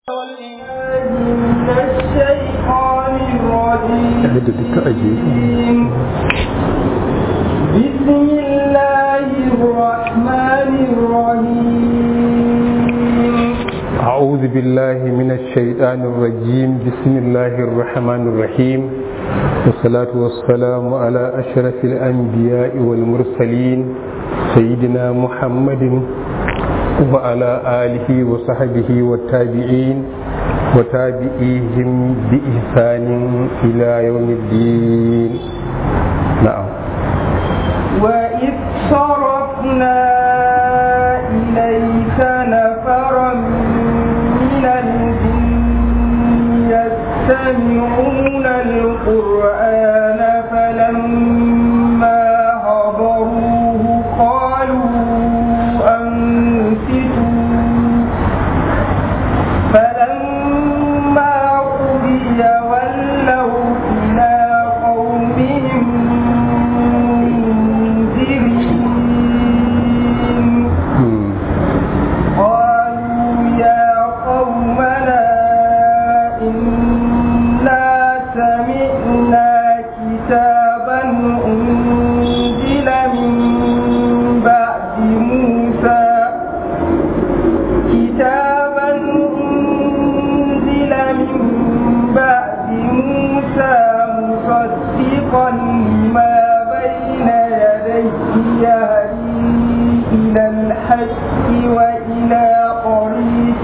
من الشيطان da duka ajiye الرجيم بسم الله الرحمن الرحيم أعوذ بالله من الشيطان الرجيم بسم الله الرحمن الرحيم والصلاة والسلام على أشرف الأنبياء والمرسلين سيدنا محمد وعلى آله وصحبه والتابعين وتابعيهم بإحسان إلى يوم الدين نعم وإذ صرفنا إليك نفرا من الجن يستمعون القرآن فلما حضروه قالوا أنصتوا فلما قضي ولوا إلى قومهم منذرين مم. قالوا يا قومنا إنا سمعنا كتابا أنزل من بعد موسى كتابا أنزل من بعد موسى مصدقا لما بين يديه يهدي إلى الحق وإلى طريق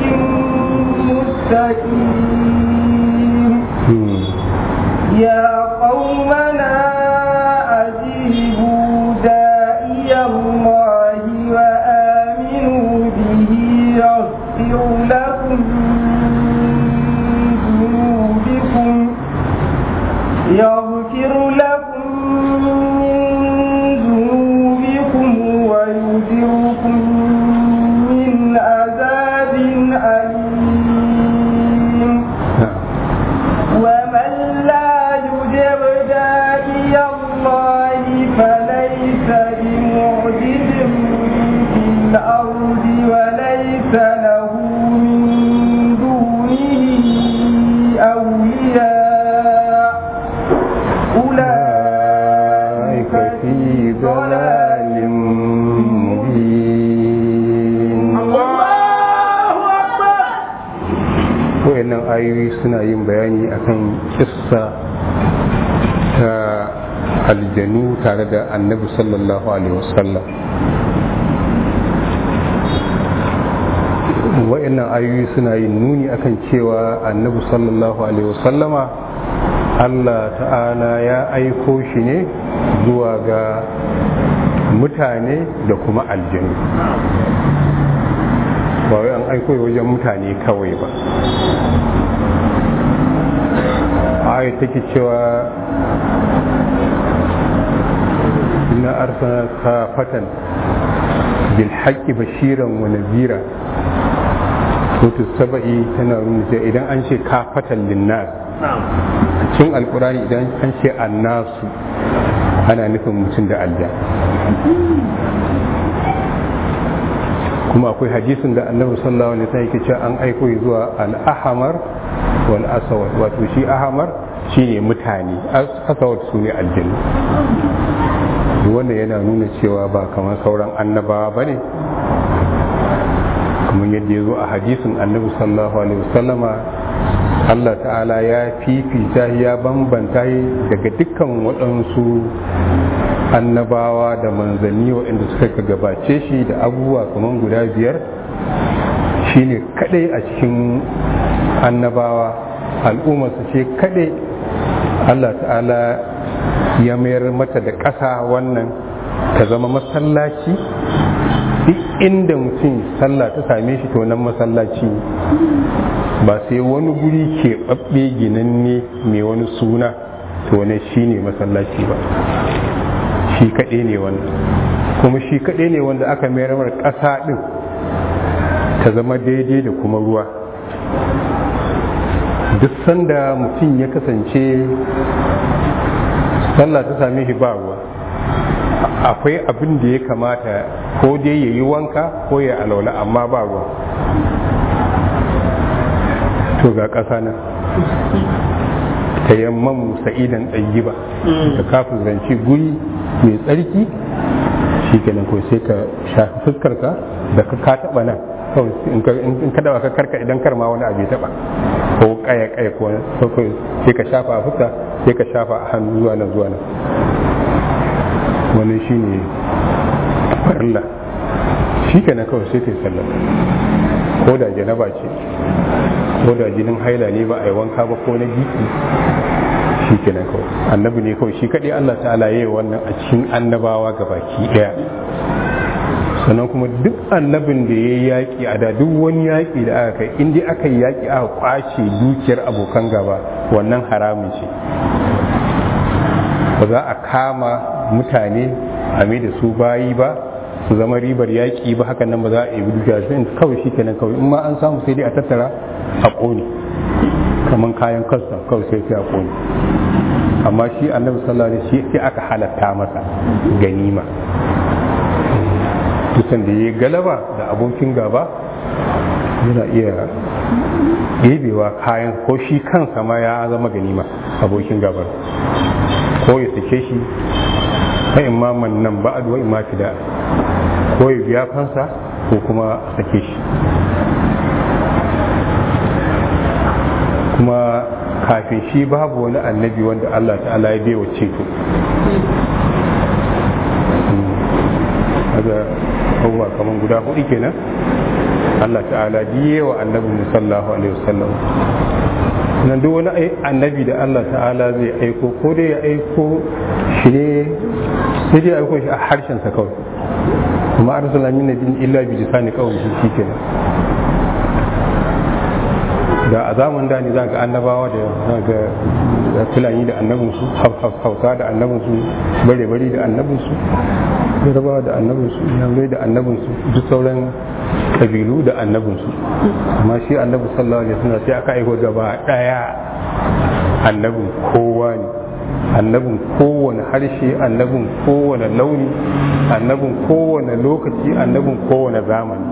مستقيم مم. يا قومنا أجيبوا داعي الله وآمنوا به يغفر لكم من ذنوبكم يغفر لكم من ذنوبكم ويجركم من عذاب أليم نعم ومن لا يجب داعي الله فليس بمعجز في الأرض وليس له من دونه أولياء أولئك في ضلال مبين wayannan ayoyi suna yin bayani akan kissa ta aljanu tare da annabi sallallahu alaihi wasallam wayannan ayoyi suna yin nuni akan cewa annabi sallallahu alaihi wasallama Allah ta'ala ya aiko shi ne zuwa ga mutane da kuma aljanu ba wai an aiko wajen mutane kawai ba aya take cewa inna arsana kafatan bil haqqi bashiran wa nadhira sautu saba'i tana nuna cewa idan an ce kafatan linnas a cikin alkurani idan an ce annasu ana nufin mutum da alja kuma akwai hadisin da annabi sallallahu alaihi wasallam yake cewa an aiko zuwa al-ahmar wal aswad wato shi ahmar shine mutane aswad sune aljanna wannan yana nuna cewa ba kamar sauran annabawa bane kamar yadda ya zo a hadisin annabi sallallahu alaihi wasallama Allah ta'ala ya fifita ya bambanta daga dukkan waɗansu annabawa da manzanni waɗanda suka gabace shi da abubuwa kamar guda biyar shine kadai a cikin annabawa al'ummarsa ce kadai Allah ta'ala ya mayar mata da ƙasa wannan ta zama masallaci duk inda mutum sallah ta same shi to nan masallaci ba sai wani guri keɓaɓɓe ginanne mai wani suna to wani shi ne masallaci ba shi kaɗai ne wannan kuma shi kaɗai ne wanda aka mayar mar ƙasa ɗin ta zama daidai da kuma ruwa duk sanda mutum ya kasance sallah ta same shi ba ruwa akwai abin da ya kamata ko dai ya yi wanka ko ya alaula amma ba ruwa to ga ƙasa na ta yamman sa'idan ba ka kafin zance guri mai tsarki shi kenan ko sai ka shafi fuskarka da ka taɓa nan kawai in ka dawa ka karka idan karma wani abu ya taɓa ko kaya kaya ko wani sai ka shafa a fuska sai ka shafa a hannu zuwa nan zuwa nan wani shi ne farilla shi kenan kawai sai ka yi sallah ko da janaba ce ko da jinin haila ne ba a yi wanka ba ko na biki shi kenan kawai annabi ne kawai shi kaɗai Allah ta'ala ya yi wannan a cikin annabawa ga baki ɗaya sannan kuma duk annabin da ya yi yaƙi a da duk wani yaƙi da aka kai inda aka yi yaƙi aka kwace dukiyar abokan gaba wannan haramun ce ba za a kama mutane a mai da su bayi ba su zama ribar yaƙi ba hakan nan ba za a yi dukiya sai kawai shi kenan kawai in ma an samu sai dai a tattara a ƙone kamar kayan kasta kawai sai sai a ƙone amma shi annabi sallallahu alaihi wasallam sai aka halatta masa ganima dukan da ya galaba da abokin gaba yana iya ɗebewa kayan ko shi kansa ma ya zama ganima abokin gabar ko ya sake shi ta imaman nan ba'ad wa imma fida ko ya biya kansa ko kuma a sake shi kuma kafin shi babu wani annabi wanda Allah ta'ala ya bewa ceto daga abubuwa kamar guda hudu kenan Allah ta'ala biye wa annabi musallahu alaihi wasallam nan duk wani annabi da Allah ta'ala zai aiko ko dai ya aiko shi ne sai dai aiko shi a harshen sa kawai kuma arsala min nabiyyin illa bi lisani kawai shi kenan da a zaman da ne za ga annabawa da za ga fulani da annabinsu hausa da annabinsu bare-bare da annabinsu yarabawa da annabinsu yamurai da annabinsu duk sauran kabilu da annabinsu amma shi annabi sallallahu alaihi wasallam sai aka aiko gaba daya annabin kowa ne annabin kowane harshe annabin kowane launi annabin kowane lokaci annabin kowane zamani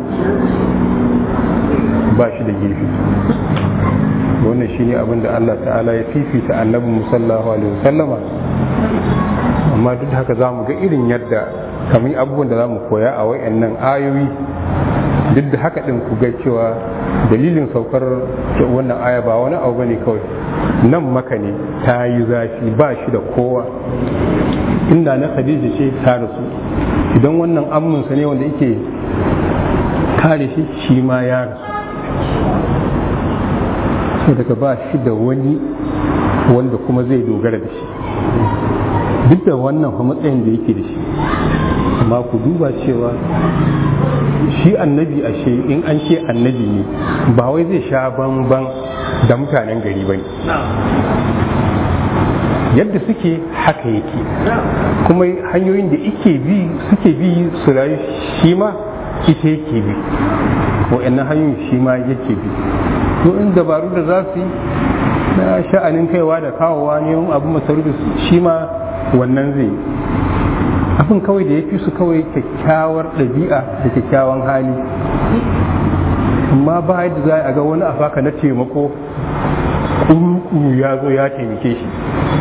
ba shi da gefe wannan shi ne abinda Allah ta'ala ya fifita annabin musallahu alaihi wasallama amma duk haka za mu ga irin yadda kamar abubuwan da za mu koya a wayannan ayoyi duk da haka din ku ga cewa dalilin saukar wannan aya ba wani abu bane kawai nan maka ne ta yi zafi ba shi da kowa inda na khadija ce ta rasu idan wannan amminsa ne wanda yake kare shi shi ma ya rasu so daga ba shi da wani wanda kuma zai dogara da shi duk da wannan fa matsayin da yake da shi amma ku duba cewa shi annabi ashe in an ce annabi ne ba wai zai sha bamban da mutanen gari ba ne yadda suke haka yake kuma hanyoyin da ike bi suke bi su rayu shi ma ita yake bi wa'annan hanyoyin shi ma yake bi to in dabaru da za su yi na sha'anin kaiwa da kawowa ne abu masarufi shi ma wannan zai abin kawai da ya fi su kawai kyakkyawar ɗabi'a da kyakkyawan hali amma ba yadda za a ga wani afaka na taimako ƙuru ya zo ya taimake shi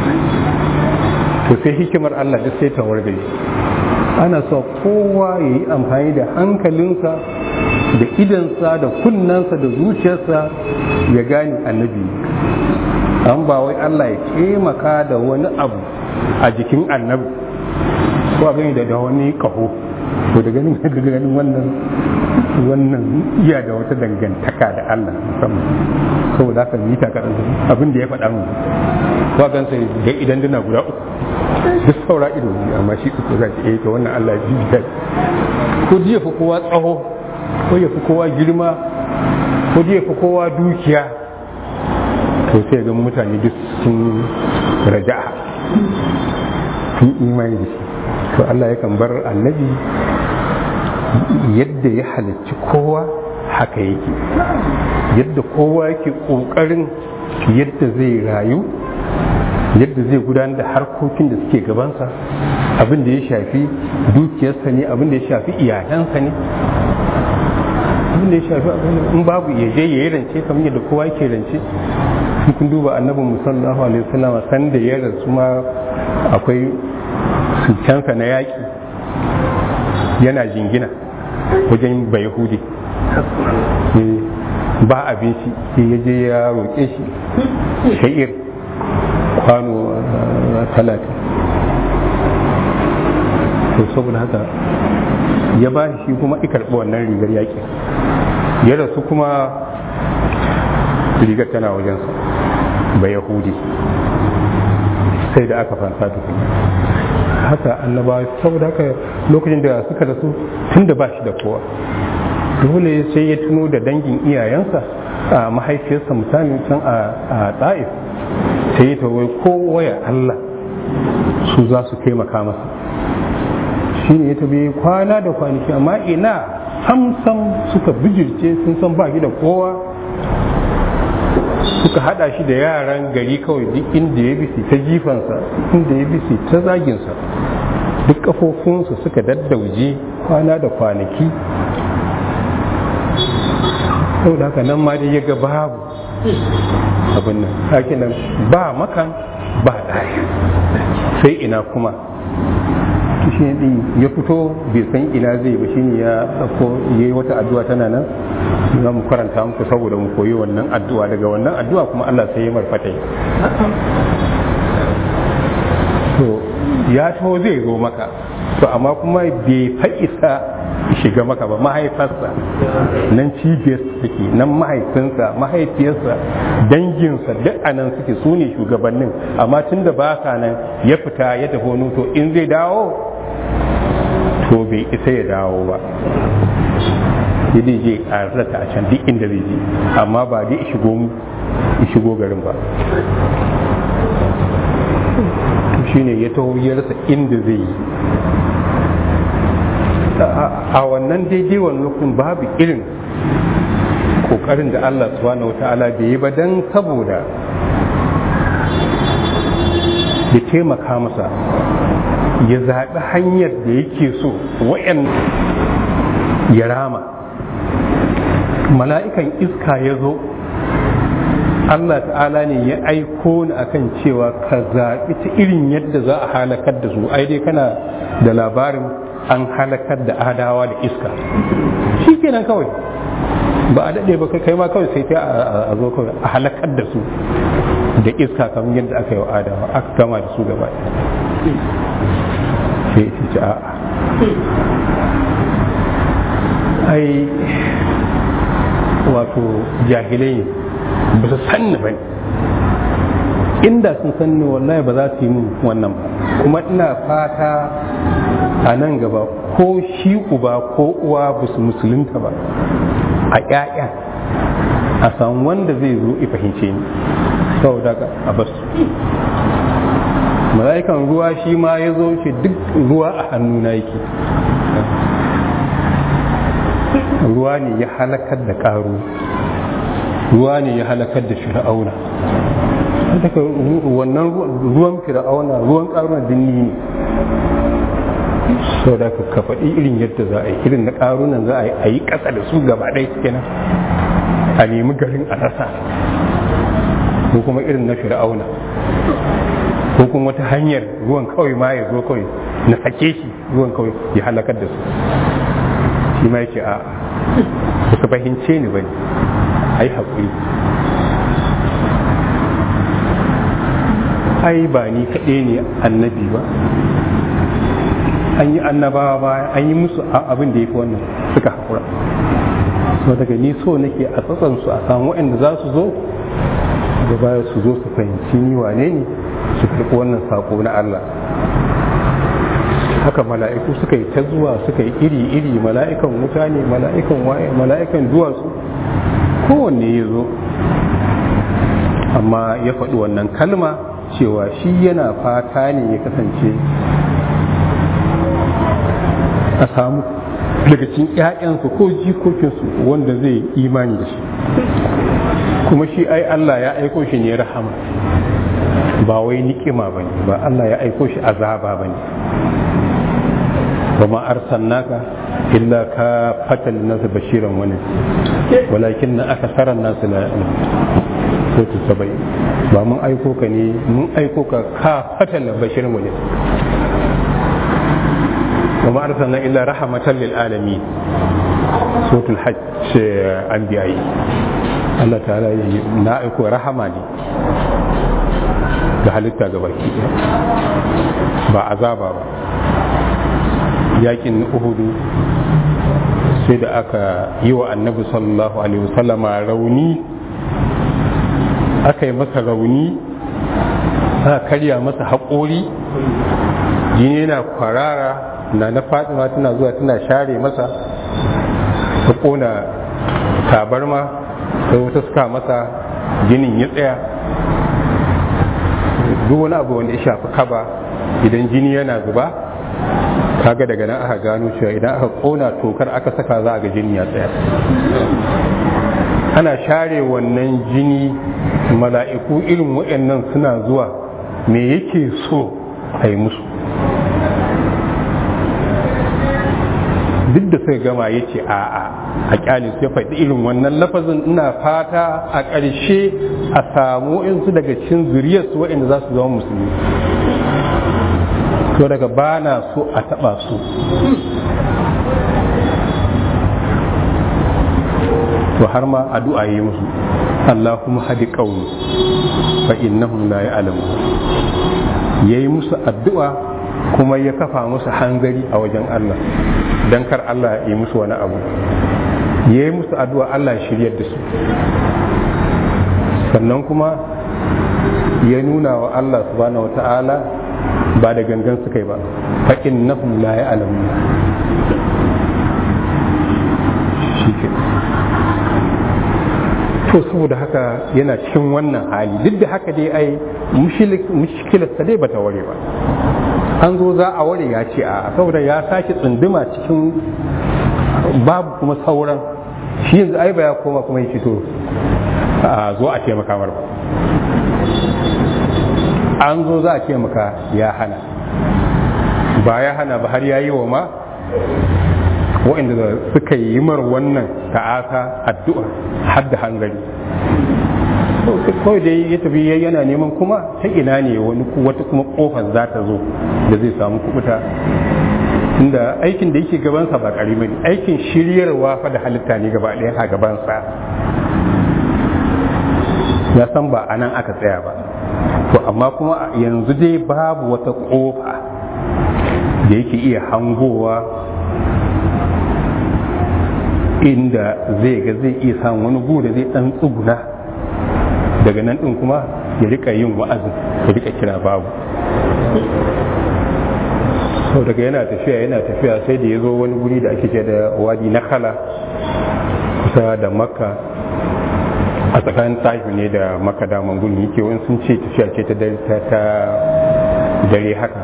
to sai hikimar Allah duk sai ta wargaje ana so kowa ya yi amfani da hankalinsa da idansa da kunnensa da zuciyarsa ya gane annabi an ba wai Allah ya taimaka da wani abu a jikin annabi ko a gani da wani kaho to da ganin da ganin wannan wannan iya da wata dangantaka da Allah musamman saboda haka yi takarar abin da ya faɗa mu ko gan sai ga idan duna guda uku duk saura ido ne amma shi uku za ta to wannan Allah ya bibiya ko jiya fi kowa tsaho ko ya fi kowa girma ko jiya fi kowa dukiya to sai ga mutane duk sun raja'a sun imani da shi to Allah yakan bar annabi yadda ya halicci kowa haka yake yadda kowa yake ƙoƙarin yadda zai rayu yadda zai gudanar da harkokin da suke gabansa abin da ya shafi dukiyarsa ne abin da ya shafi iyalansa ne abin da ya shafi abin da in babu ya je ya yi rance kamar yadda kowa yake rance in kun duba annabin musallallahu alaihi wasallam san da ya rasu ma akwai sulcansa na yaƙi yana jingina wajen bayahudi ba abinci sai ya je ya roƙe shi sha'ir kwano talatin to saboda haka ya ba shi kuma i karɓi wannan rigar yaƙi ya rasu kuma rigar tana wajensa ba yahudi sai da aka fansa tukuna haka annaba saboda haka lokacin da suka rasu tun da ba shi da kowa dole sai ya tuno da dangin iyayensa a mahaifiyarsa misali can a ɗa'if sai ya tawai kowa ya Allah su za su taimaka masa shi ne ya tabi kwana da kwanaki amma ina samsam suka bijirce sun san ba da kowa suka hada shi da yaran gari kawai duk inda ya bisi ta jifansa inda ya bisi ta zaginsa duk kafofinsa suka daddauje kwana da kwanaki sau da haka nan ma dai ya ga babu abin nan haka nan ba makan ba ɗaya sai ina kuma shi ne ya fito bai san ina zai ba shine ya ɗauko ya yi wata addu'a tana nan za mu karanta muku saboda mu koyi wannan addu'a daga wannan addu'a kuma Allah sai ya marfatai to ya taho zai zo maka to amma kuma bai fa'isa shiga maka ba mahaifarsa nan cibiyar take nan mahaifinsa mahaifiyarsa danginsa duk a nan suke su ne shugabannin amma tun da ba ka nan ya fita ya tafi wani to in zai dawo to bai isa ya dawo ba ya dai je ƙararrata a can duk inda zai je amma ba dai shigo garin ba shine ya taho ya rasa inda zai yi a wannan daidai wani lokacin babu irin kokarin da Allah subhanahu wa ta'ala bai yi ba don saboda ya taimaka masa ya zaɓi hanyar da yake so wa'yan ya rama mala'ikan iska ya zo Allah ta'ala ne ya aiko ni akan cewa ka zaɓi ta irin yadda za a halakar da su ai dai kana da labarin an halakar da adawa da iska shi kenan kawai ba a daɗe ba kai ma kawai sai ta a zo kawai a halakar da su da iska kamar yadda aka yi wa adawa aka gama da su gaba sai ita ce a'a ai wato jahilai ba su sanni ba inda sun sanni wallahi ba za su yi min wannan ba kuma ina fata a nan gaba ko shi uba ko uwa ba su musulunta ba a ƴaƴa a samu wanda zai zo i fahimce ni saboda a basu mala'ikan ruwa shi ma ya zo shi duk ruwa a hannuna yake ruwa ne ya halakar da ƙaru ruwa ne ya halakar da fir'auna daga wannan ruwan fir'auna ruwan ƙarunan dinni ne sau da ka faɗi irin yadda za a yi irin na ƙarunan za a yi ƙasa da su gaba ɗaya kenan a nemi garin a rasa ko kuma irin na fir'auna ko kuma wata hanyar ruwan kawai ma ya zo kawai na sake shi ruwan kawai ya halakar da su shi ma yake a ba ka fahimce ni ba ne a yi haƙuri ai ba ni kaɗai ne annabi ba an yi annabawa baya an yi musu abin da ya fi wannan suka haƙura so daga ni so nake a tsatsansu a samu waɗanda za su zo da baya su zo su fahimci ni wane ne su karɓi wannan saƙo na Allah haka mala'iku suka yi ta zuwa suka yi iri-iri mala'ikan wuta ne mala'ikan waye mala'ikan duwatsu kowanne ya zo amma ya faɗi wannan kalma cewa shi yana fata ne ya kasance a samu daga cikin ‘ya'yansu ko jikokinsu wanda zai imani da shi kuma shi ai Allah ya aiko shi ne rahama ba wai ni'ima ba ne ba Allah ya aiko shi azaba ba ne wa ma arsalnaka illa ka fatal nasu bashiran wani walakin na aka sarar nasu la sautu sabai ba mun aiko ka ne mun aiko ka ka fatal bashiran wani wa ma arsalna illa rahmatan lil alamin sautul hajj anbiya'i Allah ta'ala yi na aiko rahama ne ga halitta ga baki ba azaba ba yakin uhudu sai da aka yi wa annabi sallallahu alaihi wasallama rauni aka yi masa rauni aka karya masa haƙori jini yana kwarara na na fatima tana zuwa tana share masa ta ƙona tabarma sai wata suka masa jinin ya tsaya duk wani abu wanda ya shafi kaba idan jini yana zuba kaga daga nan aka gano cewa idan aka kona tokar aka saka za a ga jini ya tsaya ana share wannan jini mala'iku irin waɗannan suna zuwa me yake so a yi musu duk da suka gama ya ce a'a a kyale su ya faɗi irin wannan lafazin ina fata a ƙarshe a samu insu daga cikin zuriyarsu waɗanda za su zama musulmi to daga ba na so a taɓa su to har ma addu'a yi musu Allahumma hadi qaumi fa innahum la ya'lamun yayi musu addu'a kuma ya kafa musu hanzari a wajen Allah dan kar Allah ya yi musu wani abu ya yi musu addu'a Allah ya shiryar da su sannan kuma ya nuna wa Allah subhanahu wata'ala ba da gangan suka yi ba fa innahum la ya'lamun to saboda haka yana cikin wannan hali duk da haka dai ai mushkilarsa dai bata ware ba an zo za a ware ya ce a saboda ya sake tsunduma cikin babu kuma sauran shi yanzu ai ba ya koma kuma ya fito a zo a taimaka mar ba an zo za a taimaka ya hana ba ya hana ba har ya yi wa ma waɗanda suka yi mar wannan ta'asa addu'a har da hangari kawai dai ya tafi yana neman kuma ta ina ne wani wata kuma kofar za ta zo da zai samu kubuta inda aikin da yake gabansa ba ƙarami ne aikin shiryarwa fa da halitta ne gaba ɗaya a gabansa ya san ba a nan aka tsaya ba to amma kuma yanzu dai babu wata ƙofa da yake iya hangowa inda zai ga zai iya samun wani gu da zai ɗan tsuguna daga nan ɗin kuma ya rika yin wa'azin ya rika kira babu sau daga yana tafiya yana tafiya sai da ya zo wani guri da ake ce da wadi na kala kusa da makka a tsakanin tafi ne da makka daman gudun yake wani sun ce tafiya ce ta dare haka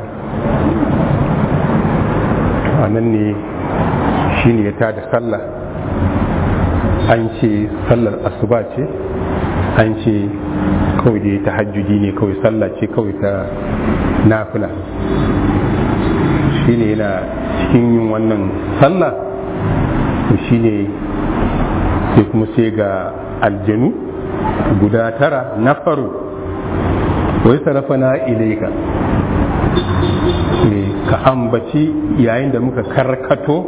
a nan ne shi ne ya tada sallah an ce sallar asuba ce an ce kawai da ta hajjudi ne kawai sallah ce kawai ta nafila shi ne yana cikin yin wannan sallah shi ne sai kuma sai ga aljanu guda tara na faru wai sarrafa na ilaika ka ambaci yayin da muka karkato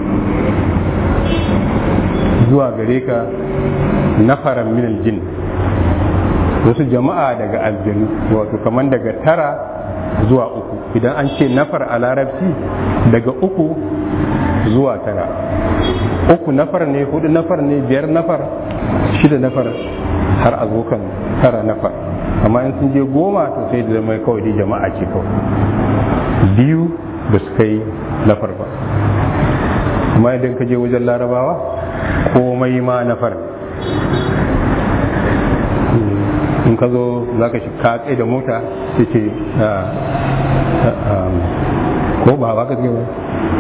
zuwa gare ka nafaran minal jin wasu jama'a daga aljanu wato kamar daga tara zuwa uku idan an ce nafar a larabci daga uku zuwa tara uku nafar ne hudu nafar ne biyar nafar shida nafar har a zo kan tara nafar amma in sun je goma to sai da zama kawai dai jama'a ce kawai biyu ba su kai nafar ba amma idan ka je wajen larabawa komai ma nafar in ka zo za ka shi ka da mota sai ce ko ba ba ka ce ba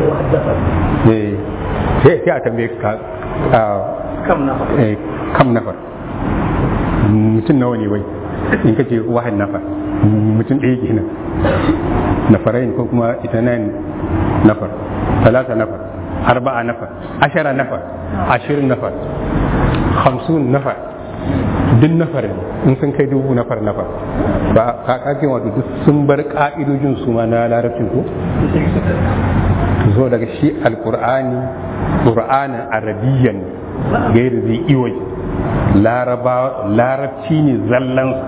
sai a tambaye ka kam nafar mutum nawa ne wai in ka ce wahan nafar mutum ɗaya kenan nafarain ko kuma itanan nafar talata nafar arba'a nafar ashara nafar ashirin nafar hamsin nafar duk nafar ne in sun kai dubu nafar nafar ba ka kake wato duk sun bar ka'idojin su ma na larabcin ko zo daga shi alqur'ani qur'anin arabiyyan gairi zai iwai larabci ne zallansa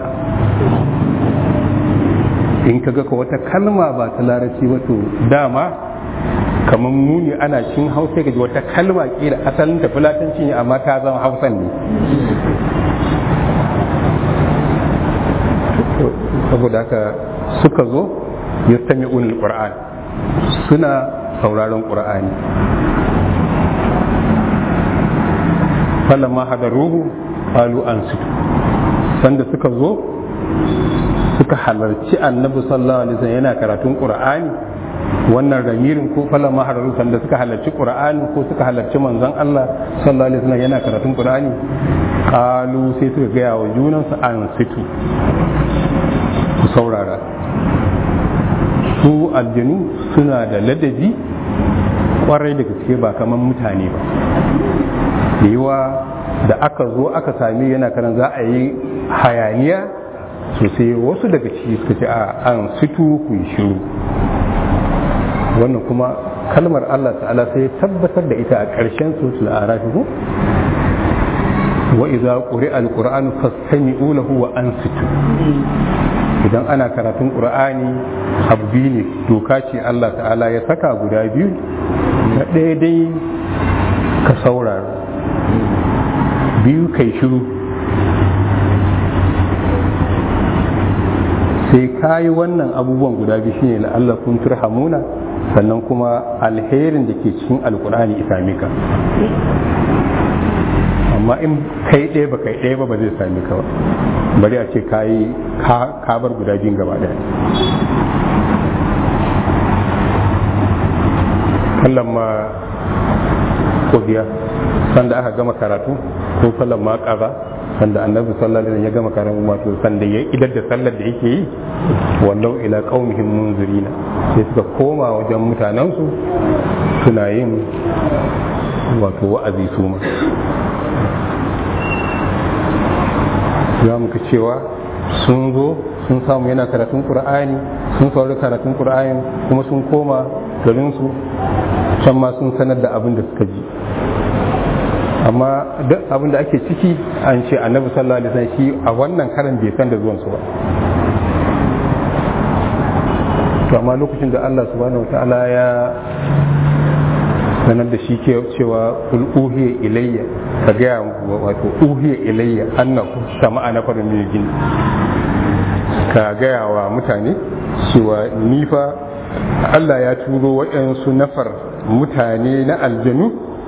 in ka ga wata kalma ba ta larabci ba to dama kamar muni ana cin hausa gaji wata kalma kila asalin ta fulatanci ne amma ta zama hausan ne saboda haka suka zo ya sami unin ƙura'an suna sauraron ƙura'ani falamma hadaruhu qalu ansitu sanda suka zo suka halarci annabi sallallahu alaihi wasallam yana karatun qur'ani wannan ramirin ko falamma hadaruhu sanda suka halarci qur'ani ko suka halarci manzon Allah sallallahu alaihi wasallam yana karatun qur'ani qalu sai suka gaya wa junansu ansitu ku saurara su aljanu suna da ladabi kwarai da gaske ba kamar mutane ba da yawa da aka zo aka sami yana kanan za a yi hayaniya sosai wasu daga ciki suka ce a an situ ku yi shiru wannan kuma kalmar Allah ta'ala sai tabbatar da ita a ƙarshen suratul arafi ko wa idza quri'a al-qur'anu fastami'u lahu wa ansitu idan ana karatun qur'ani abu biyu ne doka ce Allah ta'ala ya saka guda biyu na ɗaya dai ka saurara biyu kai shiru sai ka yi wannan abubuwan guda biyu shine la'alla kun turhamuna sannan kuma alherin da ke cikin alkur'ani ya same ka amma in kai ɗaya ba kai ɗaya ba ba zai same ka ba bari a ce ka yi ka bar guda biyun gaba ɗaya kallon ma ƙudiya sanda aka gama karatu ko kallon ma ƙaza sanda annabi sallallahu alaihi ya gama karatu wato sanda ya idar da sallar da yake yi wallau ila qaumihim munzirina sai suka koma wajen mutanensu suna yin wato wa'azi su ma za mu cewa sun zo sun samu yana karatun qur'ani sun saurari karatun qur'ani kuma sun koma garinsu can ma sun sanar da abin da suka ji amma duk abin da ake ciki an ce annabi sallallahu alaihi wasallam shi a wannan karan bai san da zuwan su ba to amma lokacin da Allah subhanahu wataala ya sanar da shi ke cewa kul uhiya ilayya ka gaya wato uhiya ilayya annahu sama'a na farin min ka gaya wa mutane cewa ni fa Allah ya turo waɗansu nafar mutane na aljanu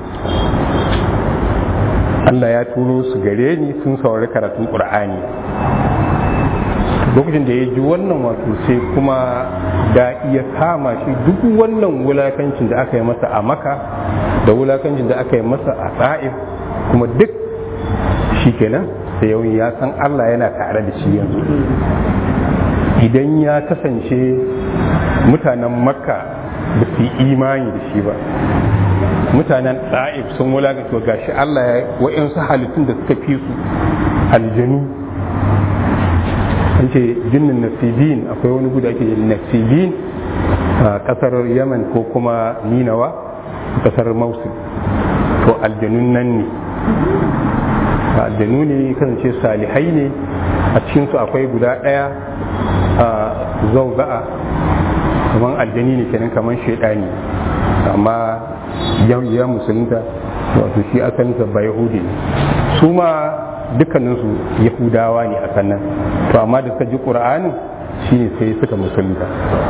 Allah ya turo su gare ni sun saurari karatun ƙur'ani lokacin da ya ji wannan wato sai kuma da iya kama shi duk wannan wulakancin da aka yi masa a maka da wulakancin da aka yi masa a tsa'if kuma duk shi kenan sai yau ya san Allah yana tare da shi yanzu idan ya kasance mutanen makka ba su yi imani da shi ba mutanen ɗa'if sun wulakanta gashi Allah ya wa'yansu halittun da suka fi su aljanu an ce jinnin nasibin akwai wani guda ake yin nasibin a ƙasar yaman ko kuma ninawa a ƙasar mausul to aljanun nan ne aljanu ne kasance salihai ne a cikinsu akwai guda ɗaya a zauza'a kamar aljani ne kenan kamar shaidani amma ya musulunta wato shi asalinsa ba yahudi ne su ma dukkaninsu yahudawa ne a sannan to amma da suka ji ƙura'anin shi ne sai suka musulunta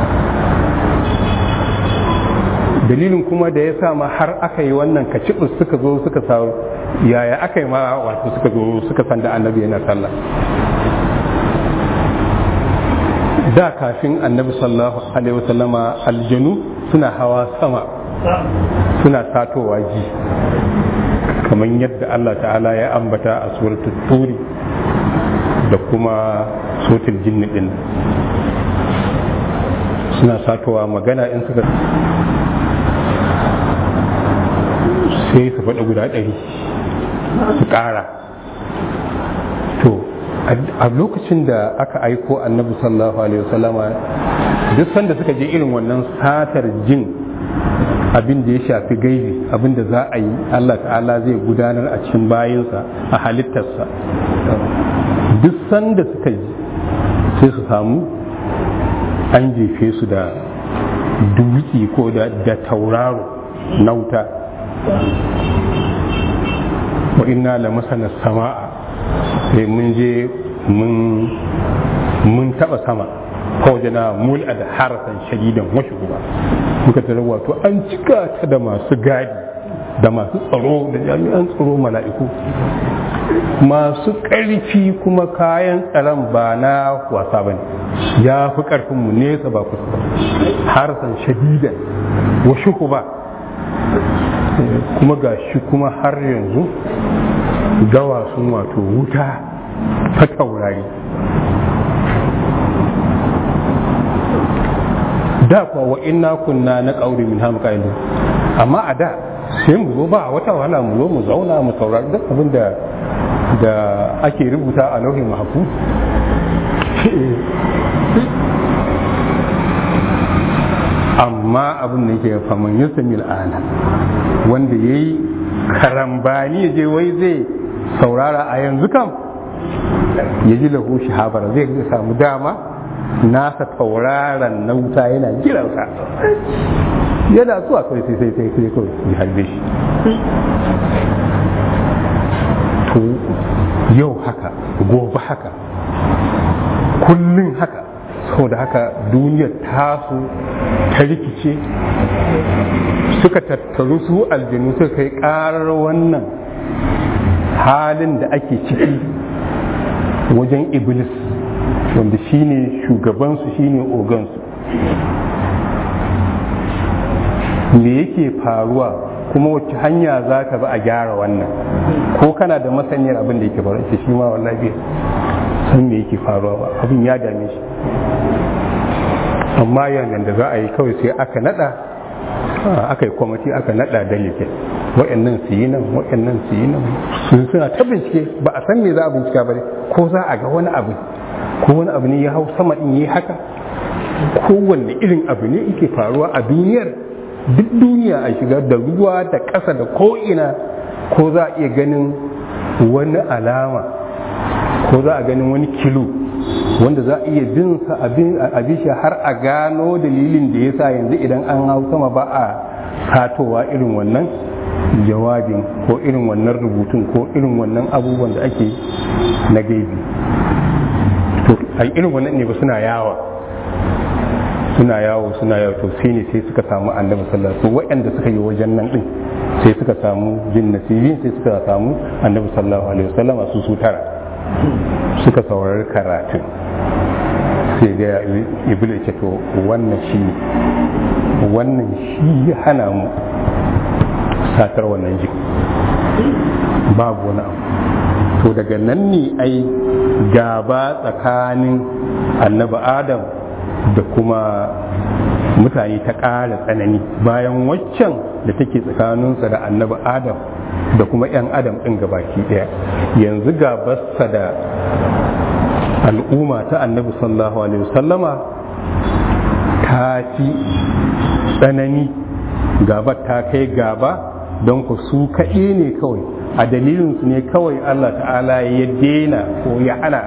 dalilin kuma da ya sa ma har aka yi wannan kacibus suka zo suka sa yaya aka yi ma wato suka zo suka san da annabi yana sallah da kafin annabi sallallahu alaihi wasallama aljanu suna hawa sama suna satowa ji kamar yadda Allah ta'ala ya ambata a suratul turi da kuma sotil jinni din suna satowa magana in suka sai su faɗa guda ɗari su ƙara to a lokacin da aka aiko annabi sallallahu alaihi wasallama duk sanda suka je irin wannan satar jin abin da ya shafi gaibi abin da za a yi Allah ta'ala zai gudanar a cikin bayinsa a halittarsa duk sanda suka ji sai su samu an jefe su da dutse ko da tauraro na wuta wa inna la masana sama'a sai mun je mun taba sama kawajena mul'a da harasan shadidan wasu guba muka tare wato an cika ta da masu gadi da masu tsaro da jami'an tsaro mala'iku masu ƙarfi kuma kayan tsaron ba na wasa ba ne ya fi ƙarfinmu nesa ba kusa ba harasan shadidan wasu ba kuma ga shi kuma har yanzu gawa sun wato wuta ta taurari da kuwa wa inna kunna na ƙauri min hamu ƙa'ilu amma a da sai mu zo ba wata wahala mu zo mu zauna mu saurari duk abin da da ake rubuta a lauhin mahafu amma abin da yake faman yasa mil'ana wanda ya yi karambani ya je wai zai saurara a yanzu kam ya ji lahu shahabara zai samu dama nasa tauraron na wuta yana jiransa yana zuwa kawai sai sai sai sai kawai ya harbe shi to yau haka gobe haka kullum haka saboda haka duniyar tasu ta rikice suka tattaru su aljanu suka kai karar wannan halin da ake ciki wajen iblis wanda shine shugabansu shine ogansu me yake faruwa kuma wacce hanya za ka bi a gyara wannan ko kana da masaniyar abin da yake faruwa ce shi ma wallahi san me yake faruwa ba abin ya dame shi amma yayin da za a yi kawai sai aka nada aka yi kwamiti aka nada delegate wa'annan su yi nan wa'annan su yi nan sun suna ta bincike ba a san me za a bincika ba ko za a ga wani abu ko wani abu ne ya hau sama in yi haka kowanne irin abu ne yake faruwa a duniyar duk duniya a shiga da ruwa da ƙasa da ko'ina ko za a iya ganin wani alama ko za a ganin wani kilo wanda za a iya bin sa abin shi har a gano dalilin da ya sa yanzu idan an hau sama ba a satowa irin wannan jawabin ko irin wannan rubutun ko irin wannan abubuwan da ake na gaibi to a irin wannan ne ba suna yawa suna yawo suna yawo to sai ne sai suka samu annabi sallallahu alaihi wasallam waɗanda suka yi wajen nan din sai suka samu jin nasibin sai suka samu annabi sallallahu alaihi wasallam su su tara suka saurari karatun sai ga iblis ce to wannan shi wannan shi ya hana mu satar wannan jiki babu wani abu to daga nan ne ai gaba tsakanin annabi adam da kuma mutane ta ƙara tsanani bayan waccan da take tsakaninsa da annabi adam da kuma 'yan adam ɗin gabaki ɗaya yanzu gabarsa da al'umma ta annabi sallallahu alaihi wasallama ta fi tsanani gabar ta kai gaba don ku su kaɗe ne kawai a dalilinsu ne kawai allah ta'ala ya daina ko ya hana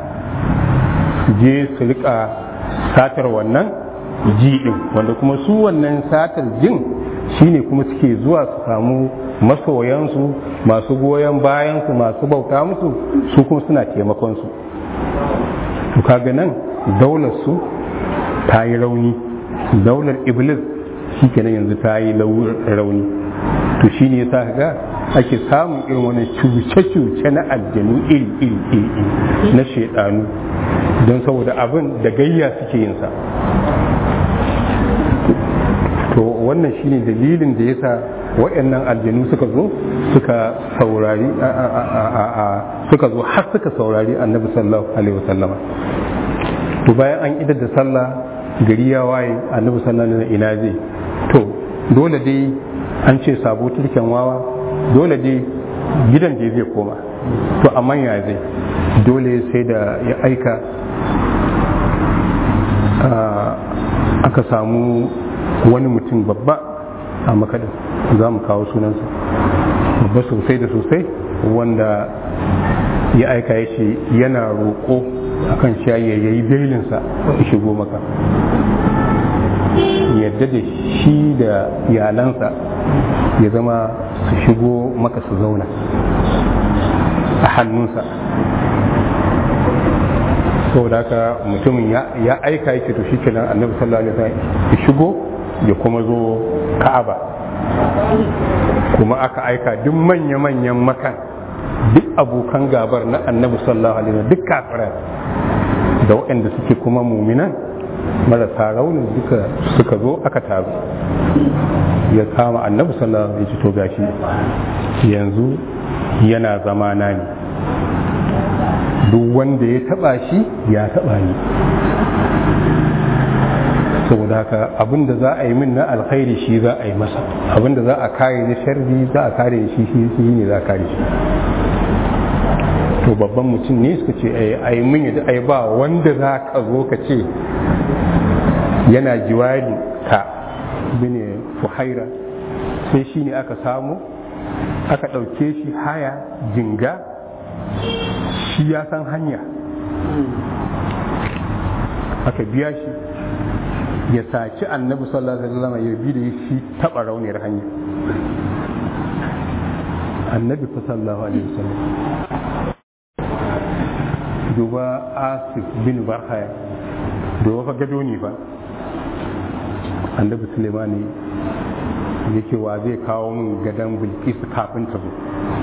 je su rika satar wannan ji ɗin wanda kuma su wannan satar jin shine kuma suke zuwa su samu masoyansu masu goyon bayansu masu bauta musu su kuma suna taimakonsu to kaga nan daular su ta yi rauni daular iblis shi kenan yanzu ta yi rauni to shi ne sa ga ake samun irin wani cuce-cuce na aljanu iri-iri na shaidanu don saboda abin da gayya suke yinsa to wannan shine dalilin da yasa waɗannan aljanu suka zo suka saurari suka zo har suka saurari annabi sallallahu alaihi wasallama to bayan an idar da sallah gari ya waye annabi sallallahu alaihi ina zai to dole dai an ce sabo turken wawa dole dai gidan da zai koma to amma ya zai dole sai da ya aika aka samu wani mutum babba a makadin za mu kawo sunansa babba sosai da sosai wanda ya aika ya ce yana roƙo akan shayi ya yi belinsa ya shigo maka yadda da shi da iyalansa ya zama su shigo maka su zauna a hannunsa saboda haka mutumin ya aika yake to shikenan annabi sallallahu alaihi wasallam ya shigo ya kuma zo ka'aba kuma aka aika duk manya-manyan makan duk abokan gabar na annabi sallallahu alaihi wasallam duk kafirai da waɗanda suke kuma muminan marasa raunin duka suka zo aka taru ya kama annabi sallallahu alaihi wasallam ya to gashi yanzu yana zamana ne duk wanda ya taba shi ya taba ni saboda haka abinda za a yi min na alkhairi shi za a yi masa abinda za a kare ni sharri za a kare shi shi ne za a kare shi to babban mutum ne suka ce a yi min yadda ai ba wanda za ka zo ka ce yana jiwari ka bine fuhaira sai shi ne aka samu aka ɗauke shi haya jinga shi ya san hanya aka biya shi ya saci annabi sallallahu alaihi wasallam ya bi da shi taba rauniyar hanya annabi fa sallallahu alaihi wasallam duba asif bin barhaya duba fa gado ne fa annabi sulemani yake wa zai kawo min gadon bilkis kafin ta zo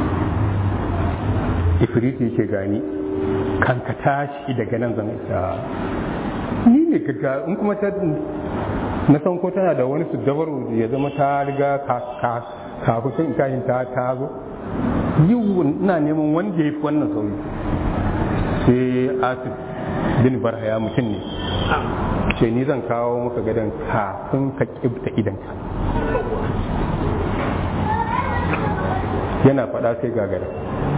ifriti yake gani kan ka tashi daga nan zan isa ni ne kaga in kuma ta na san ko tana da wani su dabaru ya zama ta riga kafin kashin ta ta zo yi ina neman wanda ya fi wannan sauri sai asif bin barhaya mutum ne ce ni zan kawo maka gadon kafin ka kibta idanka yana faɗa sai gagara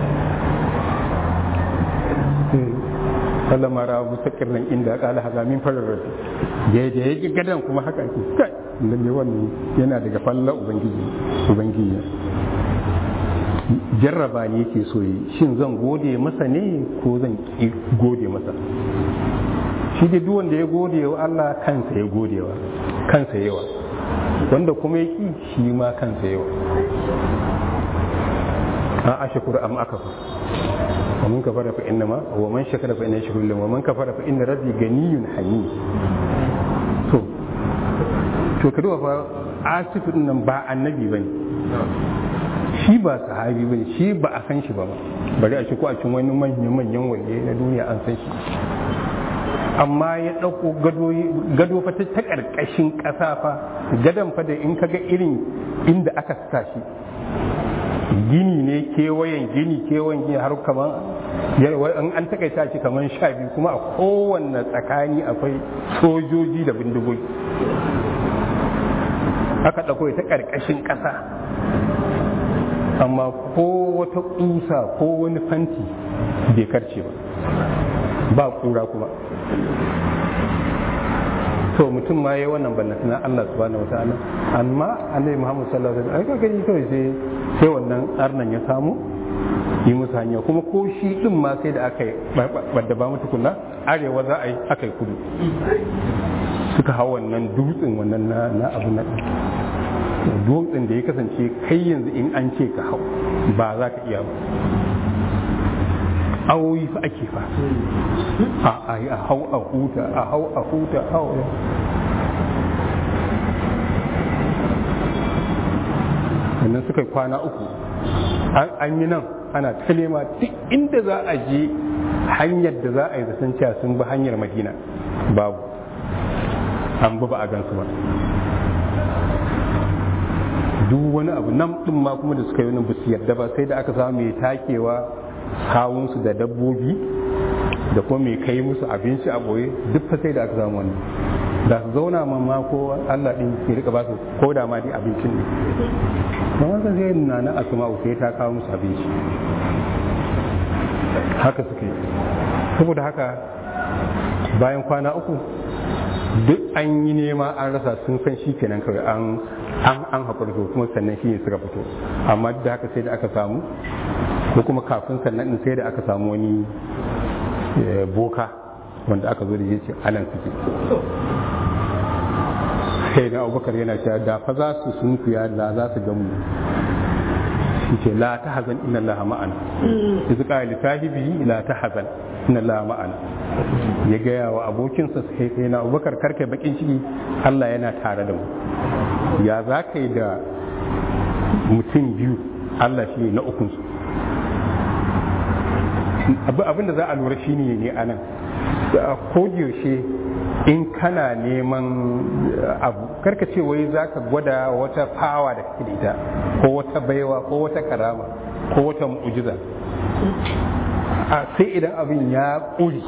Allah mara musakir nan inda kala haza min farar rasu da ya yi gadan kuma haka ake kai lalle wannan yana daga falla ubangiji ubangiji jarraba ne yake so yi shin zan gode masa ne ko zan ki gode masa shi da duk wanda ya gode wa Allah kansa ya gode wa kansa yawa wanda kuma ya ki shi ma kansa yawa a ashkuru am akafa ومن كفر فإنما ومن شكر فإنه يشكر له ومن كفر فإن ربي غني حميد to to ka duba fa asifu nan ba annabi bane shi ba sahabi bane shi ba a san shi ba bari a ce ko a cikin wani manyan manyan waliye na duniya an san shi amma ya ɗauko gado fa ta ƙarƙashin ƙasa fa gadon fa da in kaga irin inda aka sa shi gini ne kewayen gini kewayen gini har kaman an takaita shi kaman sha biyu kuma a kowanne tsakani akwai sojoji da bindigogi aka ɗauko ta ƙarƙashin ƙasa amma ko wata ƙusa ko wani fanti bai karce ba ba ƙura kuma to mutum ma yayi wannan ballata na Allah subhanahu wataala amma annabi Muhammad sallallahu alaihi wasallam ai ka gani kawai sai sai wannan arnan ya samu yi musu hanya kuma ko shi din ma sai da aka yi wadda ba mu tukunna arewa za a yi aka yi kudu suka hau wannan dutsen wannan na na abu na dutsen da ya kasance kai yanzu in an ce ka hau ba za ka iya ba awoyi fa ake fa a a hau a huta a hau a huta a hau sannan suka yi kwana uku an yi nan ana ta nema duk inda za a je hanyar da za a yi zaton cewa sun bi hanyar madina babu an bi ba a gansu ba duk wani abu nan din ma kuma da suka yi wani ba su yarda ba sai da aka samu mai takewa hawunsu da dabbobi da kuma mai kai musu abinci a boye duk fa sai da aka samu wannan da su zauna ma ma ko Allah din ya rika ba su ko da ma dai abincin ne don haka zai nuna na asma'u sai ta kawo musu abinci haka suke saboda haka bayan kwana uku duk an yi nema an rasa sun san shi kenan kawai an an an haƙura to kuma sannan shi ne suka fito amma duk da haka sai da aka samu ko kuma kafin sannan din sai da aka samu wani boka wanda aka zo da ya ce anan suke sai na abubakar yana cewa da fa za su sunkuya da za su gamu ce la ta hazan inna allaha ma'ana izu qala li sahibihi la ta hazan inna allaha ma'ana ya gaya wa abokinsa sai sai na abubakar karka bakin ciki Allah yana tare da mu ya za ka yi da mutum biyu Allah shi ne na ukunsu abin da za a lura shi ne ne a nan yaushe in kana neman abu karka ce wai za ka gwada wata fawa da kake da ita ko wata baiwa ko wata karama ko wata mu'ujiza a sai idan abin ya ƙuri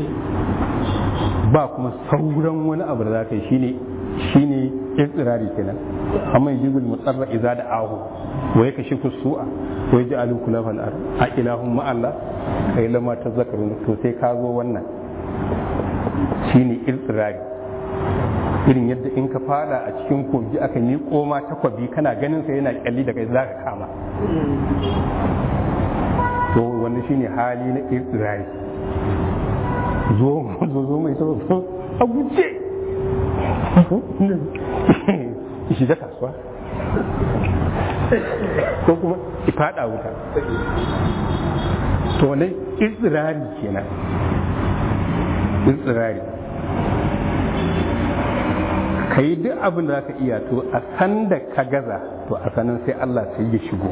ba kuma sauran wani abu da za ka yi shine shine istirari kenan amma yajibul mutsarra idza da ahu wa yake ku su'a wa yaj'alu kulafal ar a ilahum ma Allah kai lama tazakkarun to sai ka zo wannan shine istirari irin yadda in ka fada a cikin kogi aka ni koma takwabi kana ganin sa yana kyalli da kai zaka kama to wannan shine hali na istirari zo zo zo mai so a guje shiga kasuwa ko kuma ifada wuta to wannan istirari kenan istirari ka yi duk abin da za ka iya to a san da ka gaza to a sanin sai Allah sai ya shigo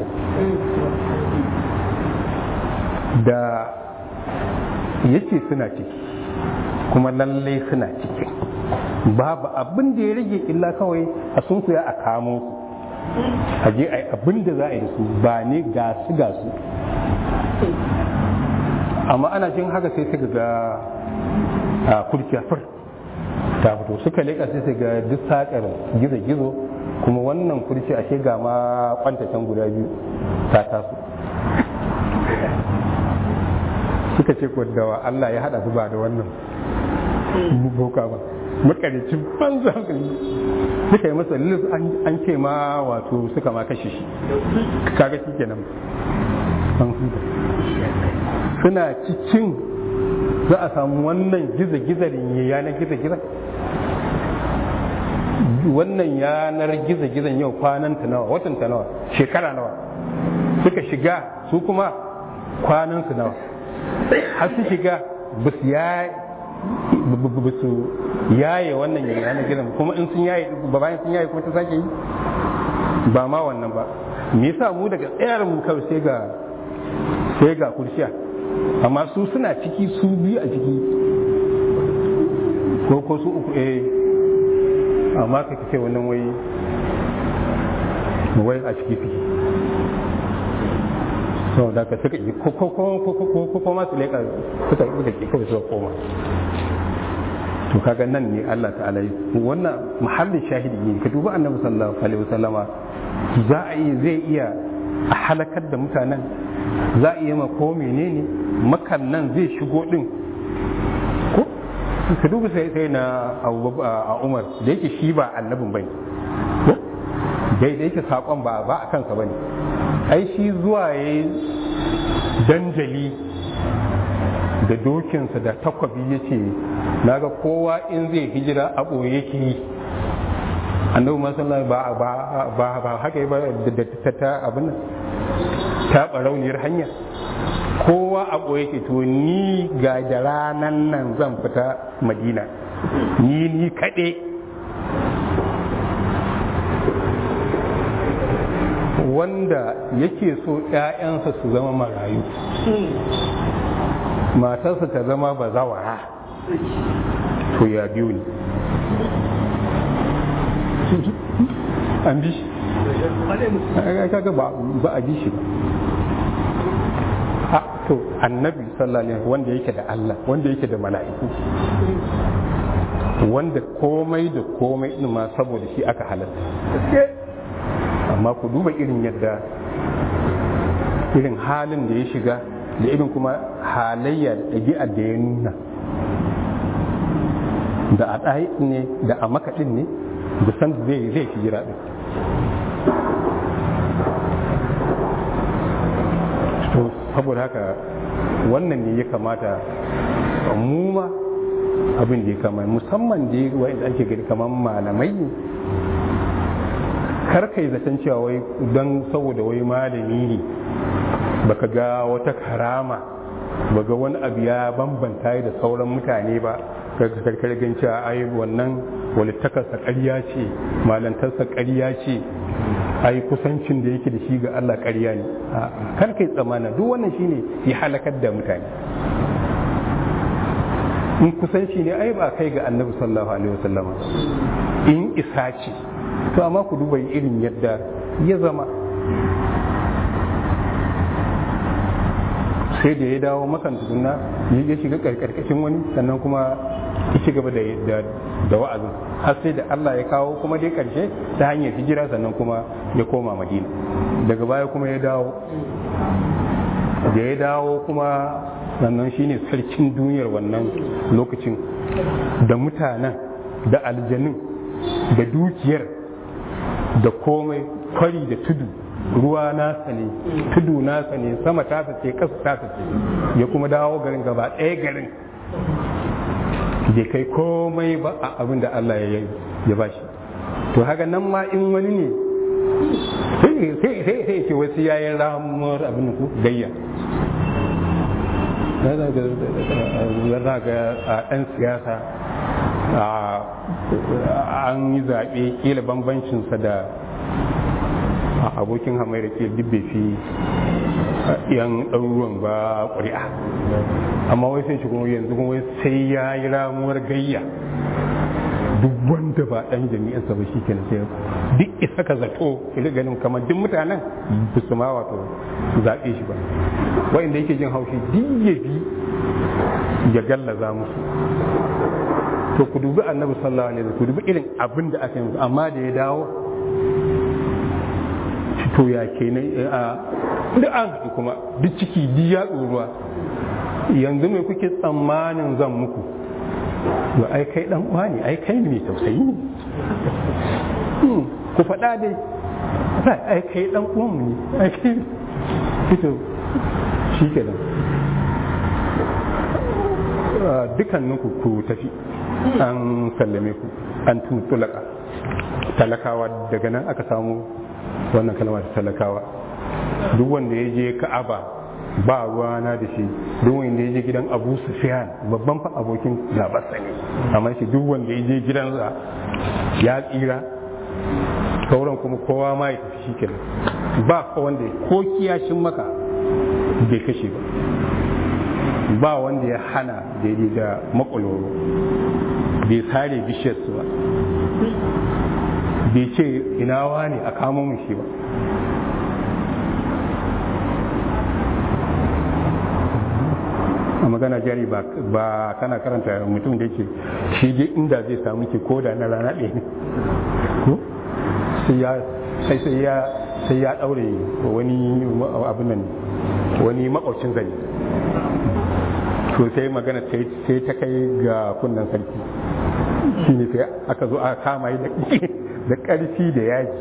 da yake suna ciki kuma lallai suna ciki babu abin da ya rage illa kawai a sunkuya a kamo su a je a yi abin da za a yi da su ba ne ga su ga su amma ana jin haka sai suka ga a kurciya fur ta fito suka leka sai suka ga duk sakar gizo-gizo kuma wannan kurci ashe ga ma kwantacen guda biyu ta taso suka ce da Allah ya hada su ba da wannan boka ba makaricin banza suka yi masa lis an ce ma wato suka ma kashe shi kaga shi kenan an huta suna cikin za a samu wannan giza-gizarin ya yanar giza-giza wannan yanar giza-gizan yau kwanan ta nawa watan ta nawa shekara nawa suka shiga su kuma kwanan su nawa har su shiga ba su ba su yaye wannan yanar gizan kuma in sun yaye ba bayan sun yaye kuma ta sake yi ba ma wannan ba me yasa mu daga tsayar mu kawai sai ga sai ga kurshiya amma su suna ciki su biyu a ciki ko ko su uku eh amma ka ce wannan wai wai a ciki suke so da ka suka ko ko ko ko ko ko ma su leka suka suka ki kawai suka koma to kaga nan ne Allah ta'ala yi wannan muhallin shahidi ne ka duba annabi sallallahu alaihi wasallama za a yi zai iya a halakar da mutanen za a iya ma ko menene makan nan zai shigo din ko ka duba sai sai na a Umar da yake shi ba annabin bane ko dai da yake sakon ba ba a kansa bane ai shi zuwa yayi danjali da dokinsa da takwabi ya ce naga kowa in zai hijira a ɓoye yake yi annabi masallah ba ba ba ba haka ba da ta ta abin ta barauniyar hanya kowa a ɓoye ke to ni ga da ranan nan zan fita madina ni ni kaɗe wanda yake so ‘ya'yansa su zama marayu matarsa ta zama bazawara to ya biyu ne an bi kaga ba ba a ji shi ba a to annabi sallallahu alaihi wanda yake da Allah wanda yake da mala'iku wanda komai da komai din ma saboda shi aka halatta amma ku duba irin yadda irin halin da ya shiga da irin kuma halayya da ɗabi'ar da ya nuna da a ɗaya ne da a makaɗin ne da san zai zai fi jira ɗin to saboda haka wannan ne ya kamata mu ma abin da ya kama musamman da ya wa'inda ake gani kamar malamai ne kar kai zaton cewa wai don saboda wai malami ne baka ga wata karama baga wani abu ya bambanta da sauran mutane ba karkar gan cewa ai wannan walittakarsa ƙarya ce malantarsa ƙarya ce ai kusancin da yake da shi ga Allah ƙarya ne kar kai tsamana duk wannan shine ya halakar da mutane in kusanci ne ai ba kai ga annabi sallallahu alaihi wasallama in isa ce to amma ku duba irin yadda ya zama sai da ya dawo makan tukunna ya shiga karkashin wani sannan kuma ya ci gaba da wa'azin har sai da Allah ya kawo kuma dai karshe ta hanyar hijira sannan kuma ya koma madina daga baya kuma ya dawo da ya dawo kuma sannan shine sarkin duniyar wannan lokacin da mutanen da aljanin da dukiyar da komai kwari da tudu ruwa nasa ne tudu nasa ne sama tasa ce kasa tasa ce ya kuma dawo garin gaba ɗaya garin bai kai komai ba a abin da Allah ya yi ya bashi to haka nan ma in wani ne sai sai ce wasu yayin ramuwar abin ku gayya za ga a ɗan siyasa an yi zaɓe ƙila bambancinsa da abokin hamayar ke duk bai fi yan ɗaruruwan ba ƙuri'a amma wai sai shi kuma yanzu kuma sai ya yi ramuwar gayya duk wanda ba ɗan jami'ansa ba shi kenan sai duk isa ka zato ila ganin kamar duk mutanen ba su ma wato zaɓe shi ba wa'inda yake jin haushi duk ya bi ya gallaza musu to ku dubi annabi sallallahu alaihi wasallam ku dubi irin abin da aka yi musu amma da ya dawo to ya kenan a duk an haɗu kuma duk ciki duk ya tsoruwa yanzu mai kuke tsammanin zan muku to ai kai dan uwa ne ai kai mai tausayi ne ku faɗa dai ai kai dan uwan mu ne ai kai fito shi kenan dukanninku ku tafi an sallame ku an tutulaka talakawa daga nan aka samu wannan kalma ta talakawa duk wanda ya je ka'aba ba ruwana da shi duk wanda ya je gidan abu sufyan babban fa abokin labarsa ne amma shi duk wanda ya je gidansa ya tsira sauran kuma kowa ma ya tafi shi kenan ba fa wanda ko kiyashin maka bai kashe ba ba wanda ya hana daidai da makwaloro bai sare bishiyarsu ba bai ce ina wani a kamo mu shi ba a magana jari ba kana karanta mutum da yake shi dai inda zai samu ke koda na rana ɗaya ne ko sai ya sai sai ya sai ya daure wani abin nan wani makwacin zane to sai magana sai ta kai ga kunnan sarki shi ne sai aka zo aka kama yi da ƙarfi da yaji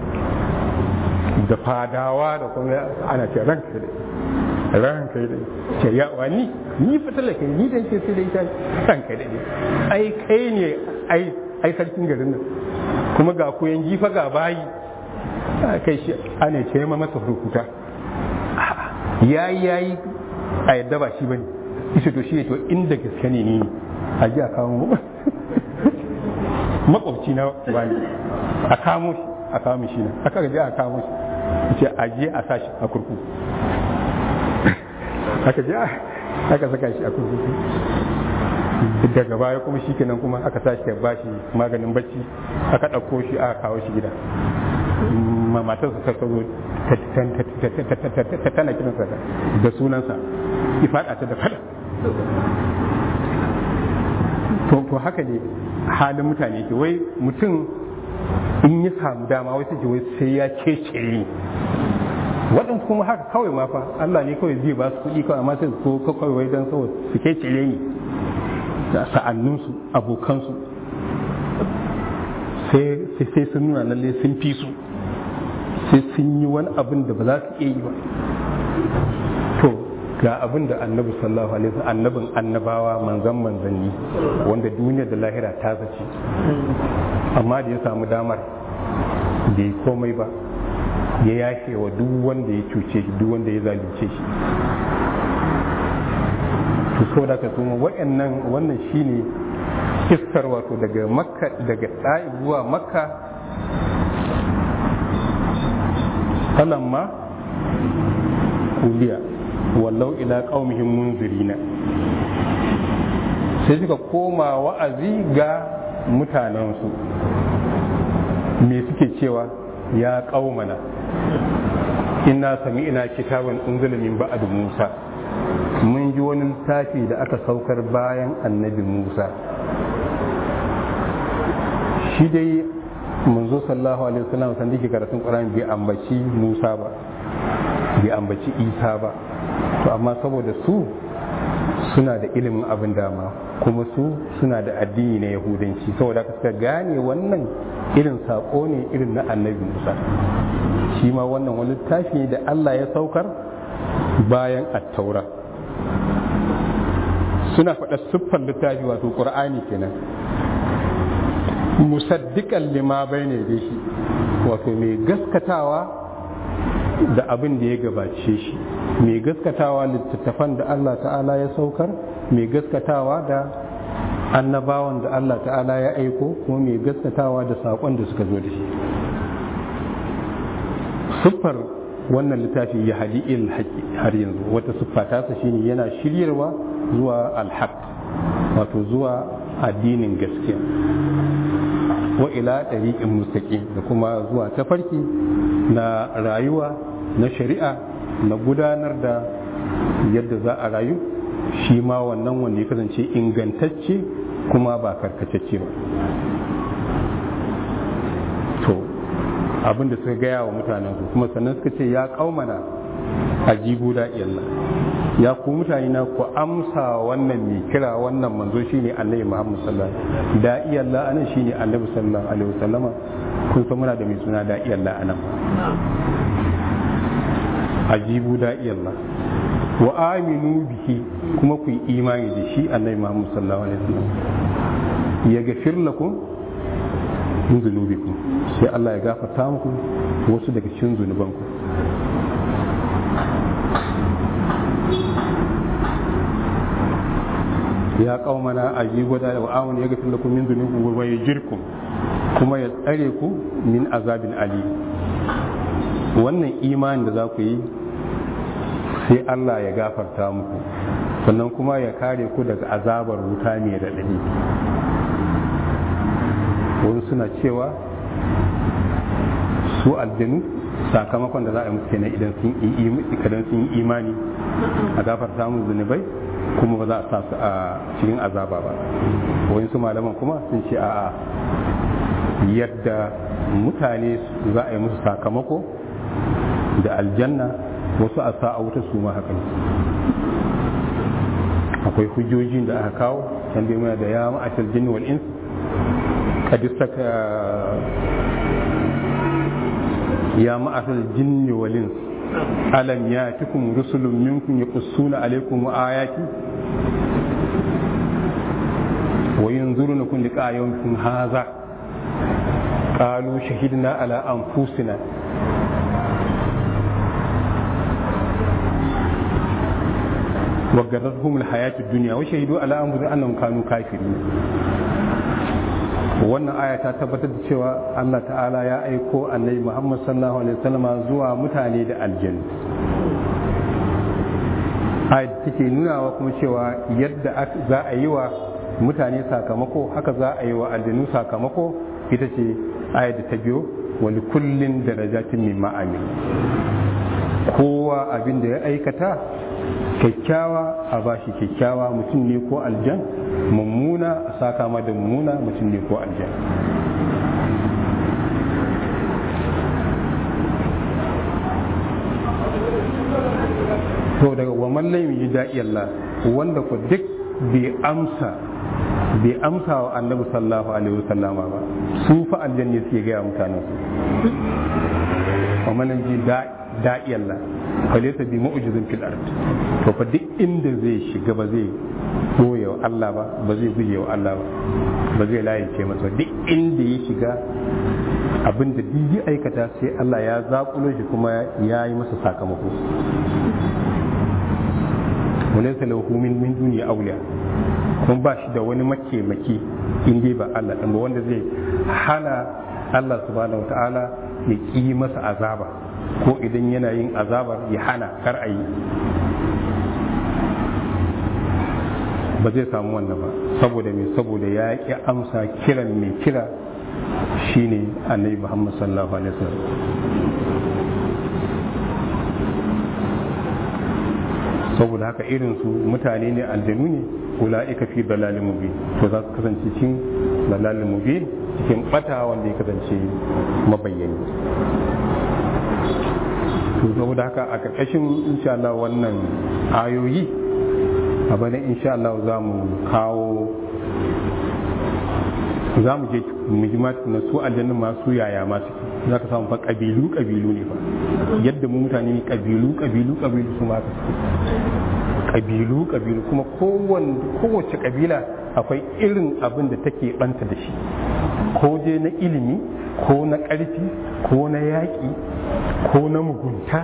da fadawa da kuma ana ce ranka da ranka da ce ya wani ni fitila kai ni da ke sai da ita ranka da ai kai ne ai ai sarkin garin nan kuma ga koyan jifa ga bayi kai shi ana ce ma masa rukuta yayi yayi a yadda ba shi bane ita to shi ne to inda gaske ne ni a ji a kawo makwabci na wani a kamo shi a kamo shi na aka gaji a kamo shi ce a je a sa shi a kurkuku aka je aka saka shi a kurkuku daga baya kuma shi kenan kuma aka sa shi ya bashi maganin bacci aka ɗauko shi aka kawo shi gida matar su ta zo ta tana kiransa da sunansa ya faɗa ta da fada to haka ne halin mutane ke wai mutum in ya samu dama wai sai wai sai ya kece ni waɗansu kuma haka kawai ma fa Allah ne kawai zai ba su kuɗi kawai amma sai su ko kawai wai dan saboda su kece ni da sa'annunsu abokansu sai sai sun nuna lalle sun fi su sai sun yi wani abin da ba za su iya yi ba to ga abin da annabi sallallahu alaihi wasallam annabin annabawa manzan manzanni wanda duniya da lahira ta zace amma da ya samu damar bai komai ba ya yashe wa duk wanda ya cuce shi duk wanda ya zalunce shi to saboda ka kuma waɗannan wannan shine iskar wato daga makka daga ɗa'i zuwa makka falamma kuliya wallau ila qaumihim munzirina sai suka koma wa'azi ga mutanensu me suke cewa ya qaumana inna sami'na kitaban unzila min ba'd musa mun ji wani littafi da aka saukar bayan annabi musa shi dai manzo sallallahu alaihi wasallam san dake karatun qur'ani bai ambaci musa ba bai ambaci isa ba to amma saboda su suna da ilimin abin dama kuma su suna da addini na yahudanci saboda haka suka gane wannan irin sako ne irin na annabi musa shi ma wannan wani littafi ne da allah ya saukar bayan attaura suna faɗa siffar littafi wato ƙur'ani kenan musaddiƙan lima bai ne da shi wato mai gaskatawa da abin da ya gabace shi mai gaskatawa littattafan da Allah ta'ala ya saukar mai gaskatawa da annabawan da Allah ta'ala ya aiko kuma mai gaskatawa da saƙon da suka zo da shi siffar wannan littafi ya hadi il haƙi har yanzu wata siffa tasa shine yana shiryarwa zuwa alhaq wato zuwa addinin gaskiya wa ila ɗariƙin mustaqim da kuma zuwa tafarki na rayuwa na shari'a na gudanar da yadda za a rayu shi ma wannan wanda ya kasance ingantacce kuma ba karkatacce ba to abin da suka gaya wa mutanen su kuma sannan suka ce ya kaumana ajibu da iyalla ya ku mutane na ku amsa wannan mai kira wannan manzo shine annabi Muhammad sallallahu alaihi wasallam da iyalla anan shine annabi sallallahu alaihi wasallama kun san muna da mai suna da iyalla anan ajibu da iyalla wa aminu bihi kuma ku yi imani da shi annabi Muhammad sallallahu alaihi wasallam ya gafir lakum min zunubikum sai Allah ya gafarta muku wasu daga cikin zunubanku ya qaumana ajibu da wa amanu ya gafir lakum min dhunubikum wa yajirkum kuma ya tsare ku min azabin ali wannan imani da za ku yi sai Allah ya gafarta muku sannan kuma ya kare ku daga azabar wuta mai raɗaɗi wani suna cewa su aljanu sakamakon da za a yi musu kenan idan sun yi imani a gafarta musu zunubai kuma ba za a sa su a cikin azaba ba wani su malaman kuma sun ce a yadda mutane za a yi musu sakamako da aljanna wasu a sa a wuta su ma haka akwai hujjojin da aka kawo can dai muna da ya ma'ashar jinni wal ins kadistaka ya ma'ashar jinni wal ins alam yatikum rusulun minkum yaqussuna alaykum ayati wa yanzurunakum liqa yawmikum hadha qalu shahidna ala anfusina وغرتهم الحياة الدنيا وشهدوا على أنفسهم أنهم كانوا كافرين wannan aya ta tabbatar da cewa Allah ta'ala ya aiko annabi Muhammad sallallahu alaihi wasallama zuwa mutane da aljanna ayat take nunawa kuma cewa yadda za a yi wa mutane sakamako haka za a yi wa aljanu sakamako ita ce ayat da ta biyo wani kullin darajatin mimma amil kowa abin da ya aikata kyakkyawa a bashi kyakkyawa mutum ne ko aljan mummuna a saka ma da mummuna mutum ne ko aljan to daga wa mallam yi da'i Allah wanda ko duk bai amsa bai amsa wa annabi sallallahu alaihi wasallama ba su fa aljanni suke gaya mutanen su wa mallam ji da'i Allah falaisa bi mu'jizin fil ard to fa duk inda zai shiga ba zai goye wa Allah ba ba zai guje wa Allah ba ba zai layice masa duk inda ya shiga abin da duk ya aikata sai Allah ya zakulo shi kuma ya yi masa sakamako walaysa lahu min min duni awliya kuma ba shi da wani mataimaki in dai ba Allah ɗin ba wanda zai hana Allah subhanahu wataala ya ƙi masa azaba ko idan yana yin azabar ya hana kar a yi ba zai samu wannan ba saboda mai saboda ya ƙi amsa kiran mai kira shine annabi muhammad sallallahu alaihi wasallam saboda haka irin su mutane ne aljanu ne ula'ika fi dalalin mubin to za su kasance cikin dalalin mubin cikin bata wanda ya kasance mabayyani to saboda haka a ƙarƙashin insha Allah wannan ayoyi a bane insha Allah za mu kawo za mu je muhimmat na su aljannin masu yaya masu za ka samu fa ƙabilu ƙabilu ne fa yadda mu mutane ne ƙabilu ƙabilu ƙabilu su ma ƙabilu ƙabilu kuma kowace ƙabila akwai irin abin da take banta da shi ko je na ilimi ko na ƙarfi ko na yaƙi ko na mugunta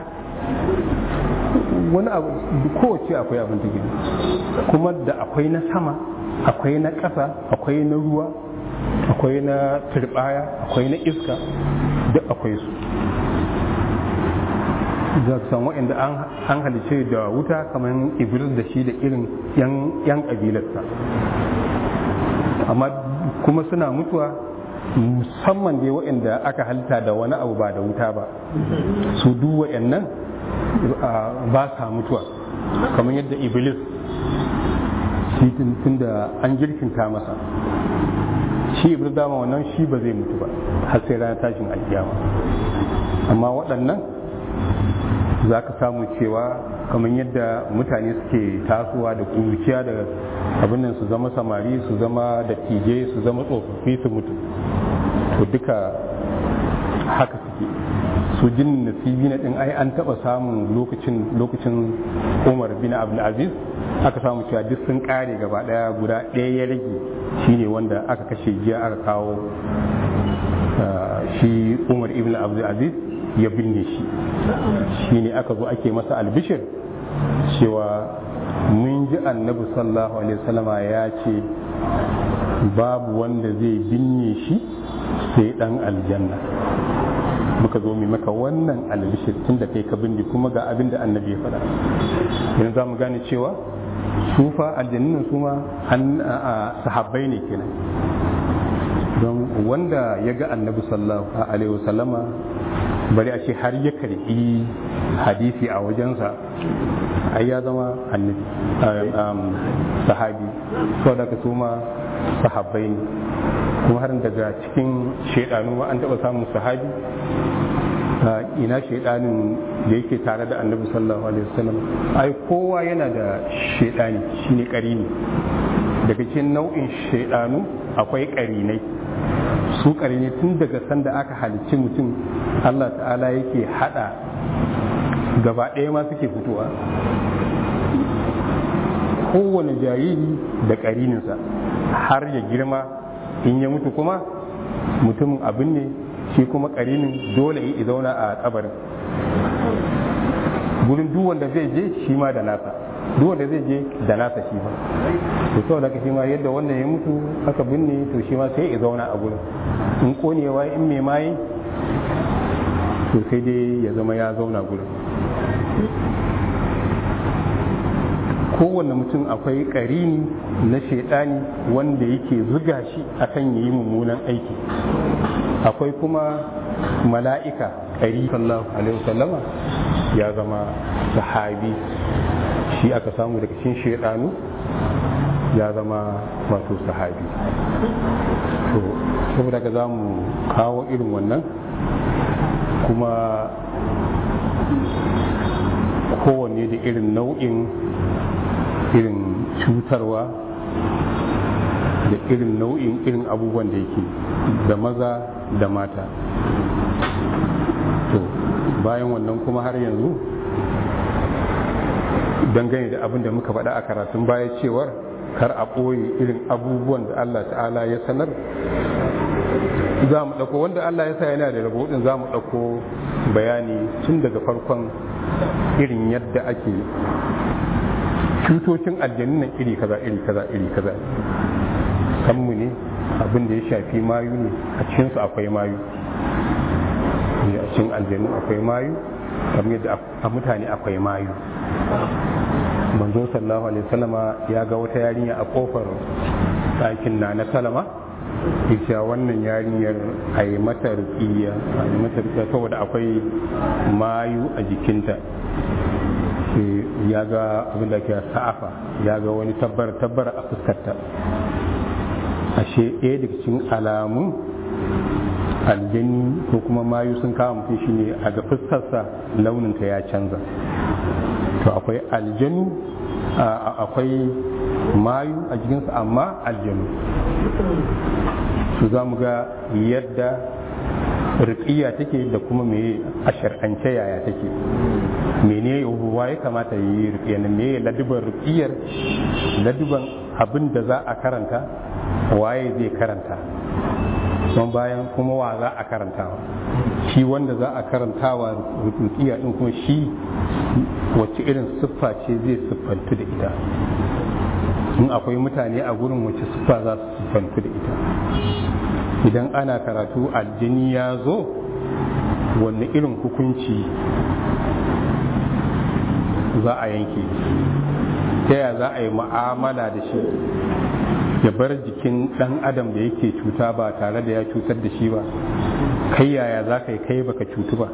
wani abu kowace akwai abin da gini kuma da akwai na sama akwai na ƙasa akwai na ruwa akwai na turbaya akwai na iska duk akwai su za ka san waɗanda an halice da wuta kamar iblis da shi da irin yan ƙabilarsa amma kuma suna mutuwa musamman dai waɗanda aka halitta da wani abu ba da wuta ba su duk waɗannan ba sa mutuwa kamar yadda iblis shi tun da an girkinta masa shi iblis dama wannan shi ba zai mutu ba har sai ranar tashin alkiyama amma waɗannan za ka samu cewa kamar yadda mutane suke tasowa da kuruciya da abin nan su zama samari su zama dattijai su zama tsofaffi su mutu to duka haka suke su jin nasibi na din ai an taba samun lokacin lokacin umar bin abdul aziz aka samu cewa duk sun kare gaba daya guda ɗaya ya rage shine wanda aka kashe jiya aka kawo shi umar ibn abdul aziz ya binne shi shine aka zo ake masa albishir cewa mun ji annabi sallallahu alaihi wasallama ya ce babu wanda zai binne shi sai dan aljanna muka zo mai maka wannan albishir tun da kai ka binne kuma ga abin da annabi ya faɗa yanzu za mu gane cewa sufa aljannin su ma sahabbai ne kenan don wanda ya ga annabi sallallahu alaihi wasallama bari a ce har ya karbi hadisi a wajensa ai ya zama annabi sahabi sau da ka su ma sahabbai ne kuma har daga cikin shaidanu ma an taɓa samun sahabi ina shaidanin da yake tare da annabi sallallahu alaihi wasallam ai kowa yana da shaidani shine karini daga cikin nau'in shaidanu akwai karinai su karinai tun daga sanda aka halicci mutum Allah ta'ala yake hada gaba ɗaya ma suke fitowa kowane jariri da karininsa har ya girma in ya mutu kuma mutumin abin ne shi kuma karinin dole ya zauna a kabarin gurin duk wanda zai je shi ma da nasa duk wanda zai je da nasa shi ma to saboda haka shi ma yadda wannan ya mutu aka binne to shi ma sai ya zauna a gurin in konewa in mai maye to sai dai ya zama ya zauna gurin kowanne mutum akwai karini na shaidani wanda yake zuga shi akan yi mummunan aiki akwai kuma mala'ika ƙari sallallahu alaihi wasallama ya zama sahabi shi aka samu daga cikin shaidanu ya zama wato sahabi to saboda ka za mu kawo irin wannan kuma kowanne da irin nau'in irin cutarwa da irin nau'in irin abubuwan da yake da maza da mata to bayan wannan kuma har yanzu dangane da abin da muka faɗa a karatun baya cewar kar a ɓoye irin abubuwan da Allah ta'ala ya sanar za mu ɗauko wanda Allah ya sa yana da rabo ɗin za mu ɗauko bayani tun daga farkon irin yadda ake cutocin aljanun nan iri kaza iri kaza iri kaza kanmu ne abin da ya shafi mayu ne a cikinsu akwai mayu ne a cikin aljanu akwai mayu kamar yadda a mutane akwai mayu manzo sallallahu alaihi wasallama ya ga wata yarinya a kofar ɗakin na na salama ita wannan yarinyar a yi mata rukiya a yi mata rukiya saboda akwai mayu a jikinta ya ga abin da ke sa'afa ya ga wani tabbar tabbar a fuskarta ashe ɗaya daga cikin alamun aljani ko kuma mayu sun kawo mutum shine a ga fuskarsa launinta ya canza to akwai aljanu akwai mayu a jikinsa amma aljanu su za mu ga yadda riƙiya take da kuma me a shar'ance yaya take mene ruwa ya kamata ya yi riƙiya na me laduban riƙiyar laduban abin da za a karanta waye zai karanta don bayan kuma wa za a karantawa shi wanda za a karantawa rukiya din kuma shi wacce irin siffa ce zai siffantu da ita in akwai mutane a gurin wacce siffa za su siffantu da ita idan ana karatu aljini ya zo wanne irin hukunci za a yanke ta ya za a yi mu'amala da shi ya bar jikin ɗan adam da yake cuta ba tare da ya cutar da shi ba kai yaya za ka yi kai baka cutu ba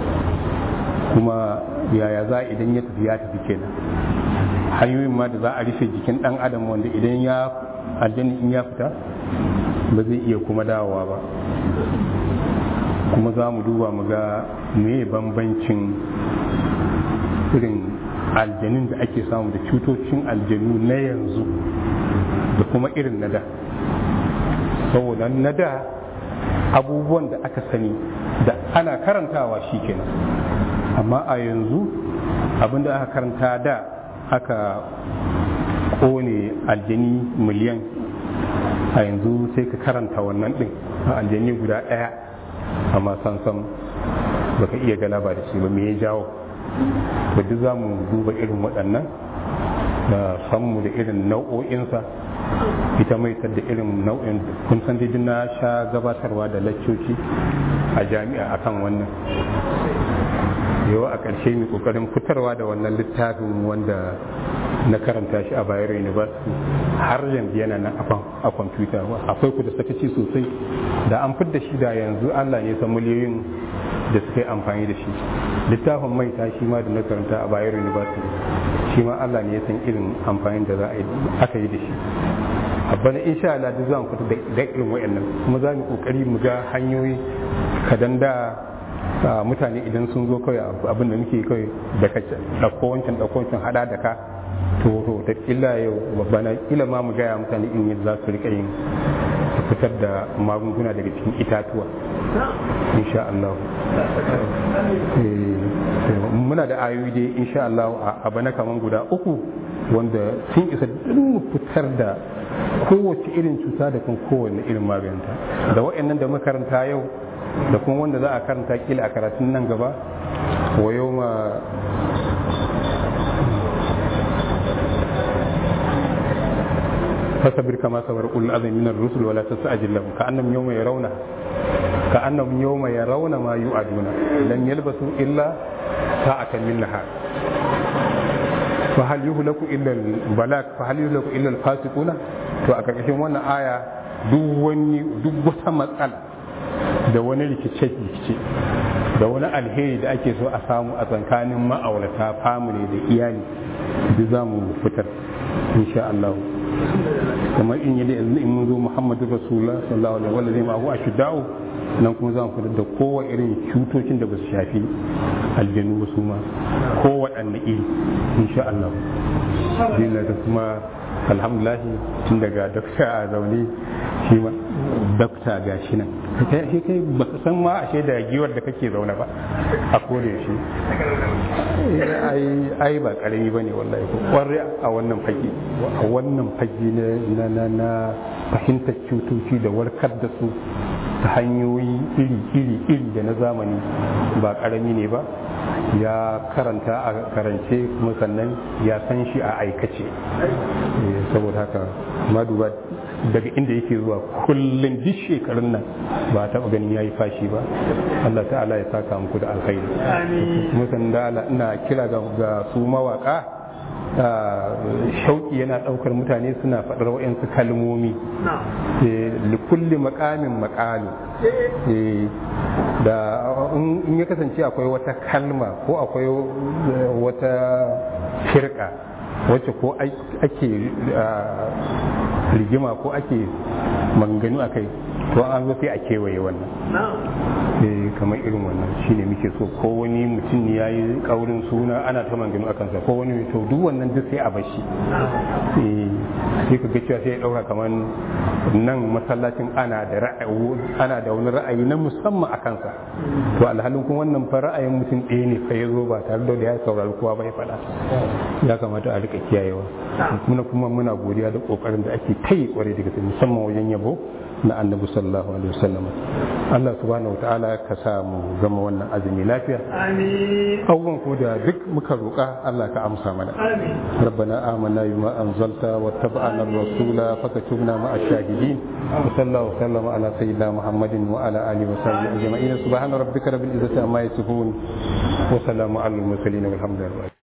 kuma yaya za idan ya tafi ya tafi kenan hanyoyin ma da za a rufe jikin ɗan adam wanda idan ya aljanni in ya fita ba zai iya kuma dawowa ba kuma za mu duba mu ga me bambancin irin aljanin da ake samu da cutocin aljanu na yanzu da kuma irin na da saboda na da abubuwan da aka sani da ana karantawa shi kenan amma a yanzu abinda aka karanta da aka kone aljani miliyan a yanzu sai ka karanta wannan din a aljani guda ɗaya amma sansan baka iya galaba da shi ba me ya jawo da duk za mu duba irin waɗannan da sanmu da irin nau'o'insa ita mai da irin nau'in kun san dai na sha gabatarwa da laccoci a jami'a akan wannan yau a ƙarshe mai ƙoƙarin fitarwa da wannan littafin wanda na karanta shi a bayero university har yanzu yana nan a kwamfuta akwai ku da sakaci sosai da an fidda shi da yanzu allah ne san miliyoyin da suka yi amfani da shi littafin mai ta shi ma da na karanta a bayero university shi ma allah ne ya san irin amfani da za a yi aka yi da shi bana insha Allah duk zan fita da irin wayannan kuma za mu kokari mu ga hanyoyi kadan da mutane idan sun zo kawai abin da muke kawai da ka dauko wancan dauko wancan hada da ka to to ta illa yau bana kila ma mu gaya mutane in yadda za su rika yin fitar da magunguna daga cikin itatuwa insha Allah muna da ayoyi dai insha Allah a bana kaman guda uku wanda sun isa duk fitar da kowace irin cuta da kuma kowane irin maganta da wa'annan da makaranta yau da kuma wanda za a karanta kila a karatun nan gaba wa yau ma fasabir kama sabar ul azmi min ar-rusul wala tasajil lahum ka annam yawma yarawna ka annam yawma yarawna ma yu'aduna lam yalbasu illa sa'atan min nahar fa hal yuhlaku illa al-balak fa hal yuhlaku illa al-fasiquna to a karkashin wannan aya duk wani duk wata matsala da wani rikice-rikice da wani alheri da ake so a samu a tsakanin ma'aurata family da iyali duk za mu fitar insha Allah kamar in yi da in mun zo Muhammadu Rasulullah sallallahu alaihi wa sallam ma'ahu ashudda'u nan kuma za mu fitar da kowa irin cutocin da ba su shafi aljanu ba su ma kowaɗanne iri insha Allah dina da kuma alhamdulahi tun daga dakta a zaune shi ma dakta ga shi nan shi kai ba ka san ma ashe da giwar da kake zaune ba a kore shi ai ba karami ba ne wallahi ko kwarai a wannan fage a wannan fage na na na fahimtar cutoci da warkar da su ta hanyoyi iri iri iri da na zamani ba karami ne ba ya karanta a karance kuma sannan ya san shi a aikace saboda haka maduba daga inda yake zuwa kullum duk shekarun nan ba taɓa ganin ya yi fashi ba Allah ta'ala ya saka muku da alkhairi kuma sannan da ina kira ga su mawaka shauki yana ɗaukar mutane suna faɗar wa'yansu kalmomi likulli makamin makami da in ya kasance akwai wata kalma ko akwai wata firka wacce ko ake rigima ko ake manganu a kai to an zo sai a kewaye wannan kamar irin wannan shine muke so ko wani mutum ne ya yi kaurin suna ana ta manganu a kansa ko wani to duk wannan duk sai a bashi sai ka ga cewa sai ya daura kamar nan masallacin ana da ra'ayi ana da wani ra'ayi na musamman a kansa to alhalin kuma wannan fa ra'ayin mutum ɗaya ne fa ya zo ba tare da ya saurari kowa ba ya faɗa ya kamata a rika kiyayewa kuma kuma muna godiya da kokarin da ake ta yi kwarai daga musamman wajen yabo na annabi sallallahu alaihi wasallam Allah subhanahu wataala ka sa mu gama wannan azumi lafiya amin abubuwan ko da duk muka roƙa Allah ka amsa mana amin ربنا آمنا بما أنزلت واتبعنا الرسول فكتبنا مع الشاهدين وصلى الله وسلم على سيدنا محمد وعلى آله وصحبه أجمعين سبحان ربك رب العزة عما يصفون وسلام على المرسلين والحمد لله